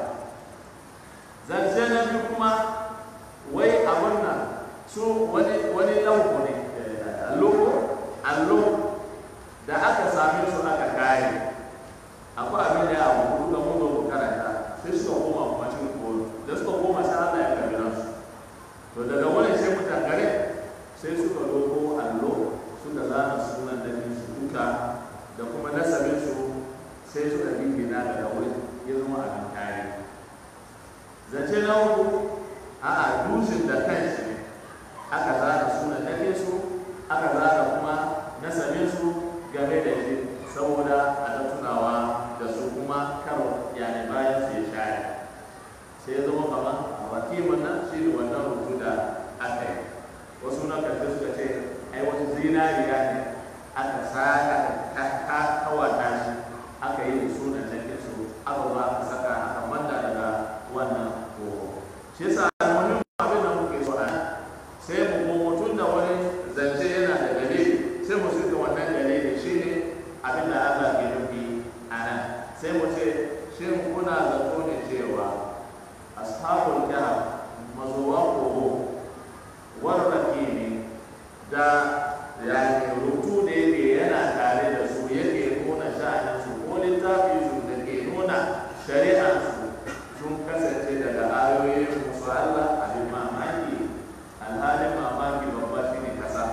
Speaker 1: zance na biyu kuma wai abun nan su wani wani lauko ne allo allo da aka same su aka kare akwai abin da ya abu da mun zo mu karanta sai suka koma kuma cikin koro da suka koma sai Allah ya karbi nasu to daga wani sai mutan gare sai suka doko allo suka zana sunan da su duka da kuma nasabin su sai suka gina daga wurin ya zama abin kare zance na uku a'a dushin da kanshi ne aka zana sunan nake su aka zana kuma nasabin su game da shi saboda a da tunawa da su kuma karo yani bayan su ya share sai ya zama kamar a wakimin nan shi ne wannan rubutu da aka yi wasu na karshe suka ce ai wasu zinariya ne aka saka aka kawata shi aka yi da sunan nake su aka zo aka saka aka manda daga wannan ko shi yasa wani abin da muke so a sai mu komo tun da wani zance yana da dalili sai mu suka wannan dalili shi ne abin da Allah ke nufi a nan sai mu ce shin kuna zato ne cewa ashabul kahf mazuwa kogo warrake ne da yani rubutu da yake yana tare da su yake nuna sha'anin su ko littafi su da ke nuna shari'ar su sun kasance daga ayoyin musu Allah abin mamaki alhalin mamaki babba shi ne kasa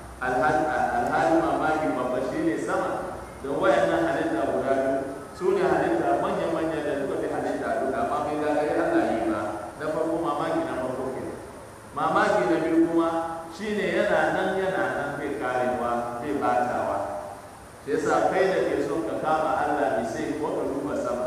Speaker 1: alhalin mamaki babba shi ne sama don wayannan halitta guda biyu su ne halitta manya-manya da suka fi halitta duka amma bai gagari Allah yi ba na farko mamaki na farko ke mamaki na biyu kuma shi ne yana nan yana nan bai karewa bai batawa shi yasa kai da ke son ka kama Allah mai sai ko ka duba sama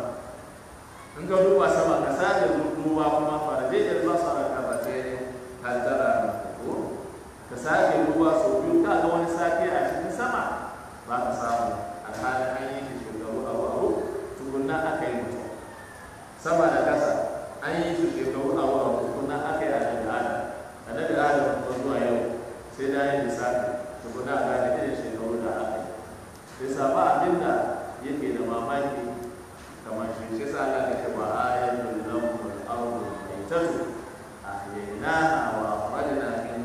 Speaker 1: in ka duba sama ka sake duba kuma fara dai da ba sa ka ba ta ne hantara ko ka sake duba sau biyu ka ga wani sake a cikin sama ba ka samu alhalin an yi shi shekaru abu abu tukunna aka yi mutum sama da kasa an yi shi shekaru abu abu tukunna aka yi annabi adam annabi adam ko zuwa yau sai da yin lissafi tukunna a gane irin shekaru da aka yi sai saba abin da yake da mamaki kamar shi shi sa Allah ya ce wa ayatul lahum al-ardu maytatu ahyaynaha wa akhrajna min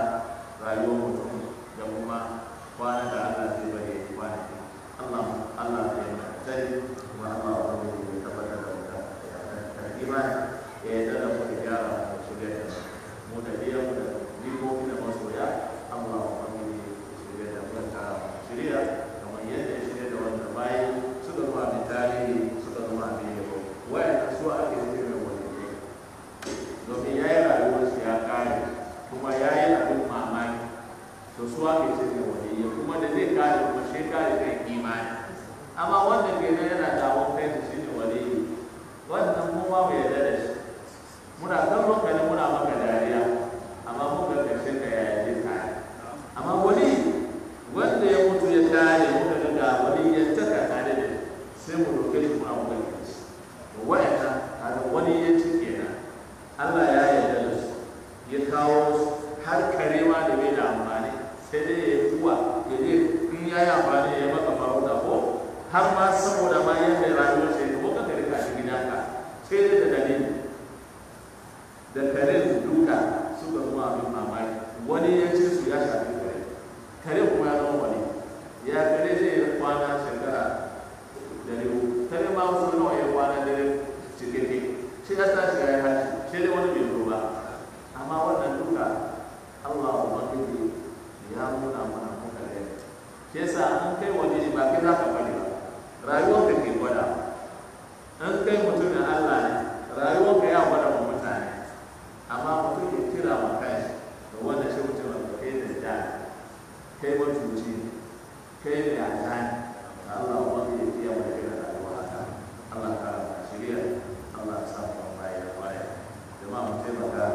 Speaker 1: rayuwar mutum da kuma kwana da Allah zai bari kwanaki Allah Allah ya yi sani kuma Allah wani ya tabbatar da mutum da imani ya yi da mu da gyara mu shirya da mu da biyan mu da jikoki da masoya Allah wani ya shirya da mu ta shirya kamar yadda ya shirya da wanda bayi suka zuwa mai tarihi suka zuwa mai yabo wayan su ake shirya wani ne domin ya yi rayuwar shi ya kare kuma ya yi abin mamaki to su ake shirya wani ya kuma da zai kare kuma shi kare kan imani amma wanda ke nan yana dawon kai da shi ne wani wannan mu ma bai yarda da shi muna kallon ka ne muna maka dariya amma mun ga karshe ka yaya zai kare amma wani wanda ya mutu ya tare muka ga ga wani ya taka tare da sai mu roƙe shi mu abu da shi to wa'anda kaga wani ya ci kenan Allah ya yarda da su ya kawo su har karewa da bai da amfani sai dai ya yi kuwa ya je in ya yi amfani ya maka farauta ko har ma saboda ma yadda rayuwar shi ko ka kare ka shi gidanka sai dai da dalili da kare duka suka zama abin mamaki wani ya ce su ya shafi kare kare kuma ya zama wani ya kare zai yi kwana shekara dare uku kare ma wasu nawa ya kwana dare cikakke shi ya tashi ya yi hashi shi dai wani bai zo ba amma wannan duka Allah ubangiji ya nuna mana muka da shi yasa an kai wani ba kai za ka bari ba rayuwar ka ke gwada an kai mutumin Allah ne rayuwar ka ya gwada wa mutane amma mutum ya kira ma kai da wanda shi mutum da kai da da kai mutunci kai ne a tani Allah ubangiji ya kiya mai kira rayuwa haka Allah ka shirya Allah ya samu kan baya da baya jama'a mu taimaka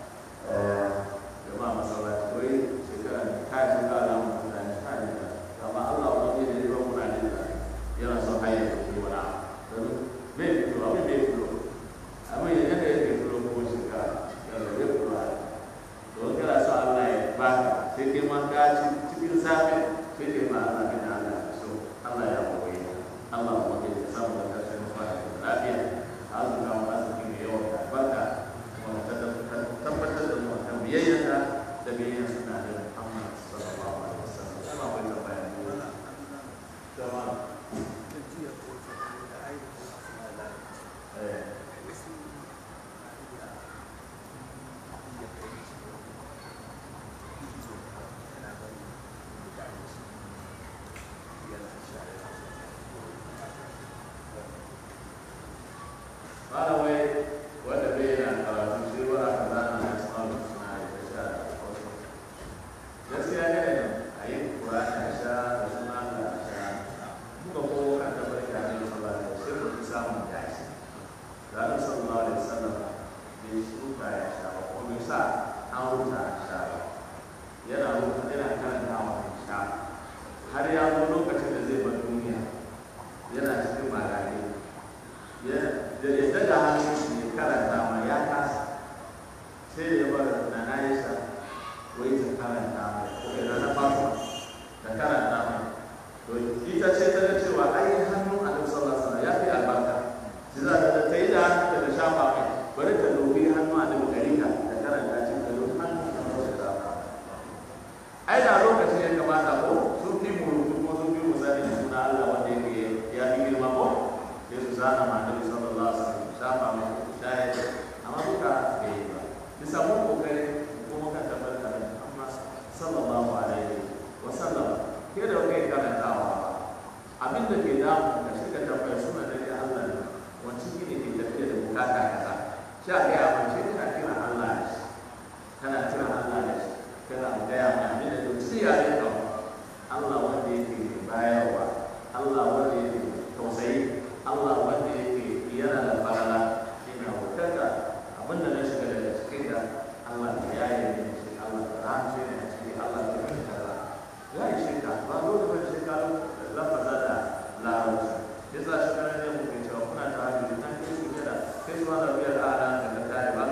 Speaker 1: jama'a masallaci wai shekara kai sun ga alamun mutane kai ne amma Allah wani ne ya muna ne da yana son hanyar da ke wani abu bai fito abin bai fito abin ya yadda yake fito ko shekara yana bai fito a don kana son Allah ya baka sai kai ma ka ci cikin safe sai kai ma Allah ka da Allah so Allah ya koyi Allah kuma ke samu da kashin fara da lafiya Allah ka mu arziki mai yawan albarka kuma ta tabbatar da mu kan biyayyarka da biyayyar suna da Muhammad sallallahu alaihi wasallam kuma bai da bayani jama'a eh By the way, wanda bai yana karatu shi ba aka zana na samun suna da sha da wasu. Gaskiya ne ne a yi Kur'ani a sha da suna da a sha. Muka ko kan da barka ne sallallahu alaihi wasallam sai ku samun dashi. Da Allah sallallahu alaihi wasallam bai shuka ya sha ba ko bai sa an rubuta a sha ba. Yana rubuta yana karanta wa sha. Har ya zo lokacin da zai bar duniya yana cikin malami. da ya daga hannun shi ya karanta ma ya kasa sai da ya bar na na yasa wai ta karanta mai ko da na fasa da karanta mai to ita ce ta ga cewa ai hannun annabi sallallahu alaihi wasallam ya fi albarka shi za ta ta yi da hannun da shafa mai bari ta dobi hannun annabi garika da karanta shi da dobi hannun da ta shafa ai da lokacin ya kamata ko sun fi mu kuma sun fi mu sani suna Allah wanda yake ya fi girma ko sai su zana ma annabi sallallahu alaihi wasallam shafa mai shayar amma duka bai yi ba bisa mun kokari kuma kan tabbatar da amma sallallahu alaihi wasallam ke da kai karantawa ba abin da ke damu ka shiga tambaya suna da ya Allah ne wacce ne ke tafiya da bukata kaza sha ga ya mace kana kira Allah ne kana kira Allah ne kana gaya ma abin da duk sai ya yi Allah wanda yake bayarwa Allah wanda yake tausayi Allah wanda yake yana da farala ina wutarka abinda na shiga daga cikin da Allah ya yi ne shi Allah ya rahance ne a cikin Allah ya yi kaza ya yi shi ka ba dole ba shi ka lafaza da larabci yasa shi kana ne mu ke cewa kuna ta hajji nan kai su da kai su ma da biyar ala da ka tare ba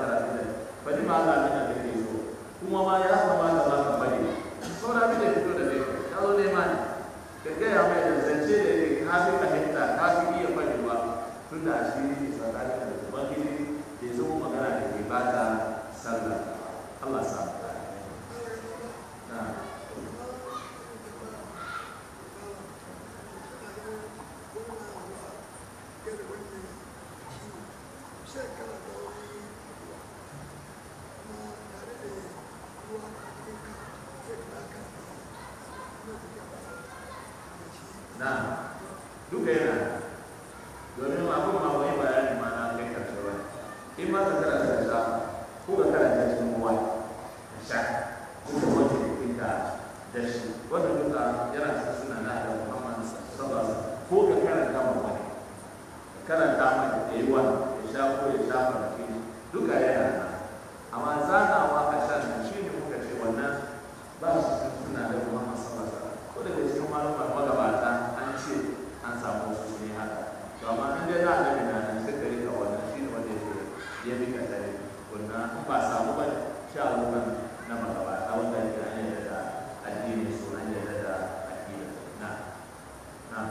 Speaker 1: na duka yana domin abin ma wani bayani ma na kai karshe ba in ma ka karanta da shafa ko ka karanta cikin ruwa ka sha ko ka wanke jikinka da shi wannan duka yana cikin suna na da Muhammad sallallahu alaihi wasallam ko ka karanta ma wani ka karanta ma da yi wani ya sha ko ya sha farki duka yana nan amma zanawa a shan shi ne muka ce wannan ba su cikin suna da Muhammad sallallahu alaihi wasallam ko daga cikin malumar magabata an ce an samu wasu ne haka to amma in dai na annabi na nan sai ka rika wannan shi ne wanda yake ya bi ka tare wannan in ba samu ba sha ruwan na magabata wanda yake an yarda da addini su an yarda da addini na na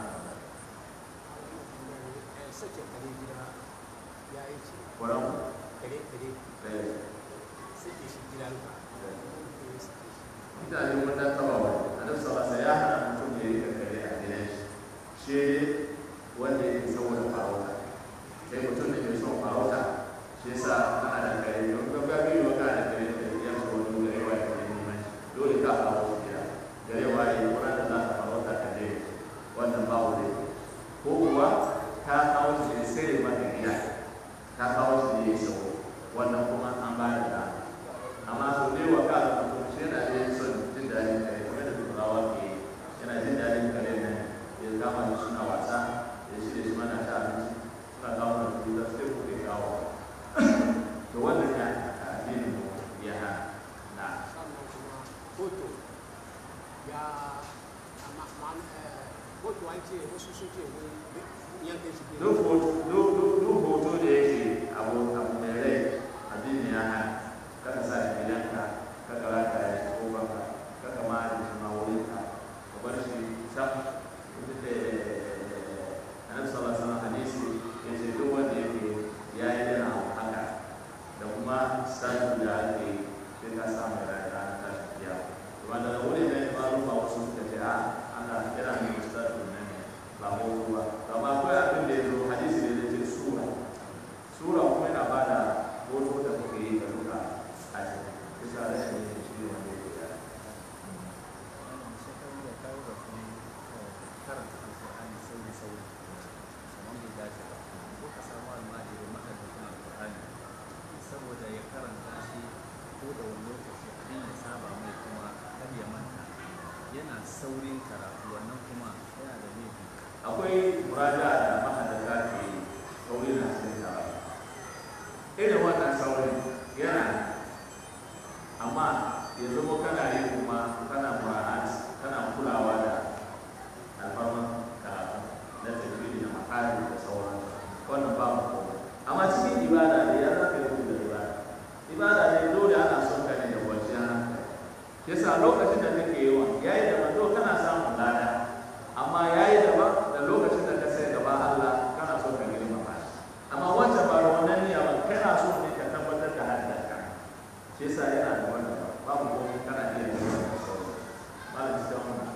Speaker 3: sake kare gida ya yi ce
Speaker 1: kwaran
Speaker 3: kare kare
Speaker 1: da
Speaker 3: sake shi gida ka ya sake shi
Speaker 1: mutane mun dan taba wani annabi sallallahu alaihi wasallam ya hana mutum ya rika kare a gidan shi shi wanda yake saboda farauta sai mutum da ke son farauta shi yasa ana da kare don ka ga biyu ka da kare da ya so wani gare wa ya neman shi dole ka kawo shi gida gare wa ya kuma da za ka farauta ka dai wannan ba wuri ko kuwa ka kawo shi ne sai maka gida ka kawo shi ne ya sau wannan kuma an ba da dama amma su ne wa ka da mutum shi yana da son jin daɗin kare kamar da turawa ke yi. yana jin daɗin kare nan ya kama da suna wasa ya shi da shi mana ta abinci suna kawo da kuɗi da sai kuɗi kawo to wannan ya addinin mu ya hana na
Speaker 3: sannan kuma hoto ya amma ma'an hoto an ce wasu sun ce wani yankin shi
Speaker 1: duk hoto duk duk duk hoto da yake abu abu mai rai addini ya hana kaka sa shi gidanka kaka rata ya shi kofanka kaka ma da shi ma wurinka ka bar shi sam annabi sallallahu alaihi wasallam hadisi ya ce duk wanda yake ya yi yana haka da kuma sanu da ake sai ka samu rayuwa ranar tashin kiyama kuma daga wurin ne malum ba wasu suka ce a ana yana ne mustaqbil ne ba hoto ba to amma akwai abin da ya zo hadisi ne da ce sura sura kuma yana ba da hoto da kuke yi da duka a cikin bisa rashin yin shi ne wanda yake da
Speaker 4: shekaru da kawo da kuma karanta alƙur'ani sauri sauri kamar bai dace ba ko ka samu almajiri mahaifin alƙur'ani saboda ya karanta shi ko da wani lokaci abin ya saba mai kuma kar ya manta yana saurin karatu wannan kuma yana da laifi
Speaker 1: akwai muraja da mahadaka ke sauri na cikin karatu irin wannan saurin yana amma ya zama kana yi kuma kana mura'at kana kulawa da alfarman karatu na tafiye da makari da sauran wannan ba mu komai amma cikin ibada ne ya zaka yi da ibada ibada ne dole ana son ka ne da kwanciyar hankali yasa lokacin da kake yi wa yayi da manzo kana samun lada amma yayi daban da lokacin da ka sai gaba Allah kana so ka girmama shi amma wancan ba da wannan niyya ba kana so ne ka tabbatar da haddarka shi yasa yana da wannan babu komai kana iya yin wannan sauran malam cikin wannan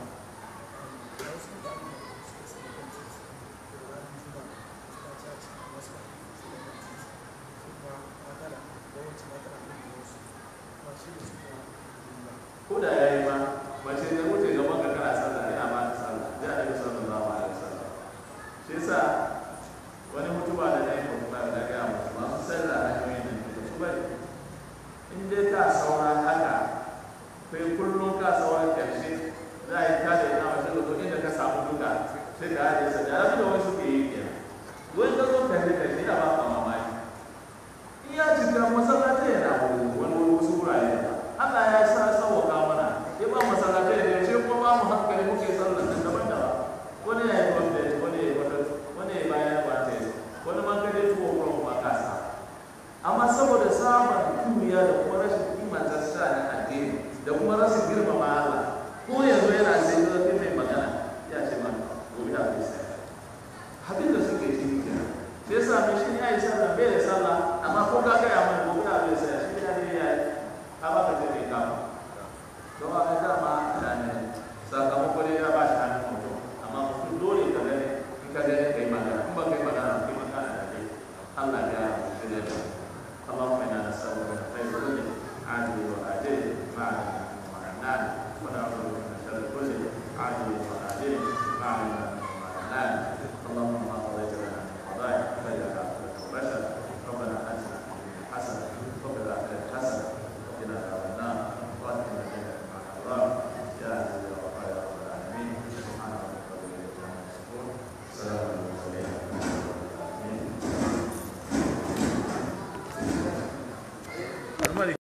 Speaker 1: ko da ya yi ma mace da wuce gaban ka kana sallah ina ba ta sallah ya da bisa sallallahu alaihi wasallam shi yasa wani mutuba da na yi mutuba da ga musu masu sallah hanyoyin nan da su bari in dai ka saura haka kai kullum ka saura karshe za a yi ta da ina wasu da inda ka samu duka sai ka haɗe sa da abin da wasu ke yi kenan wani ka zo karshe karshe ina ba ka mamaki in ya cika masallatai yana wuri wani wani wasu wurare ba Allah ya sa sauwaka mana ya ba masallatai da yaushe kuma ba mu hankali muke sallar da daban daban wani ya yi wanda wani ya yi wata wani ya yi bayan ba ta yi wani man kaje tuwo kuma kuma ka sa amma saboda samun duniya da kuma rashin kimanta sa na addini da kuma rashin girmama Allah ko yanzu yana sai zafin mai magana ya ce ma gobe da bai sai abin da suke ciki kenan sai sa mai shi ya yi sallah bai da sallah amma ko ka gaya mana gobe da bai sai shi ya ne ya yi ka ba ka je kai kama don a ga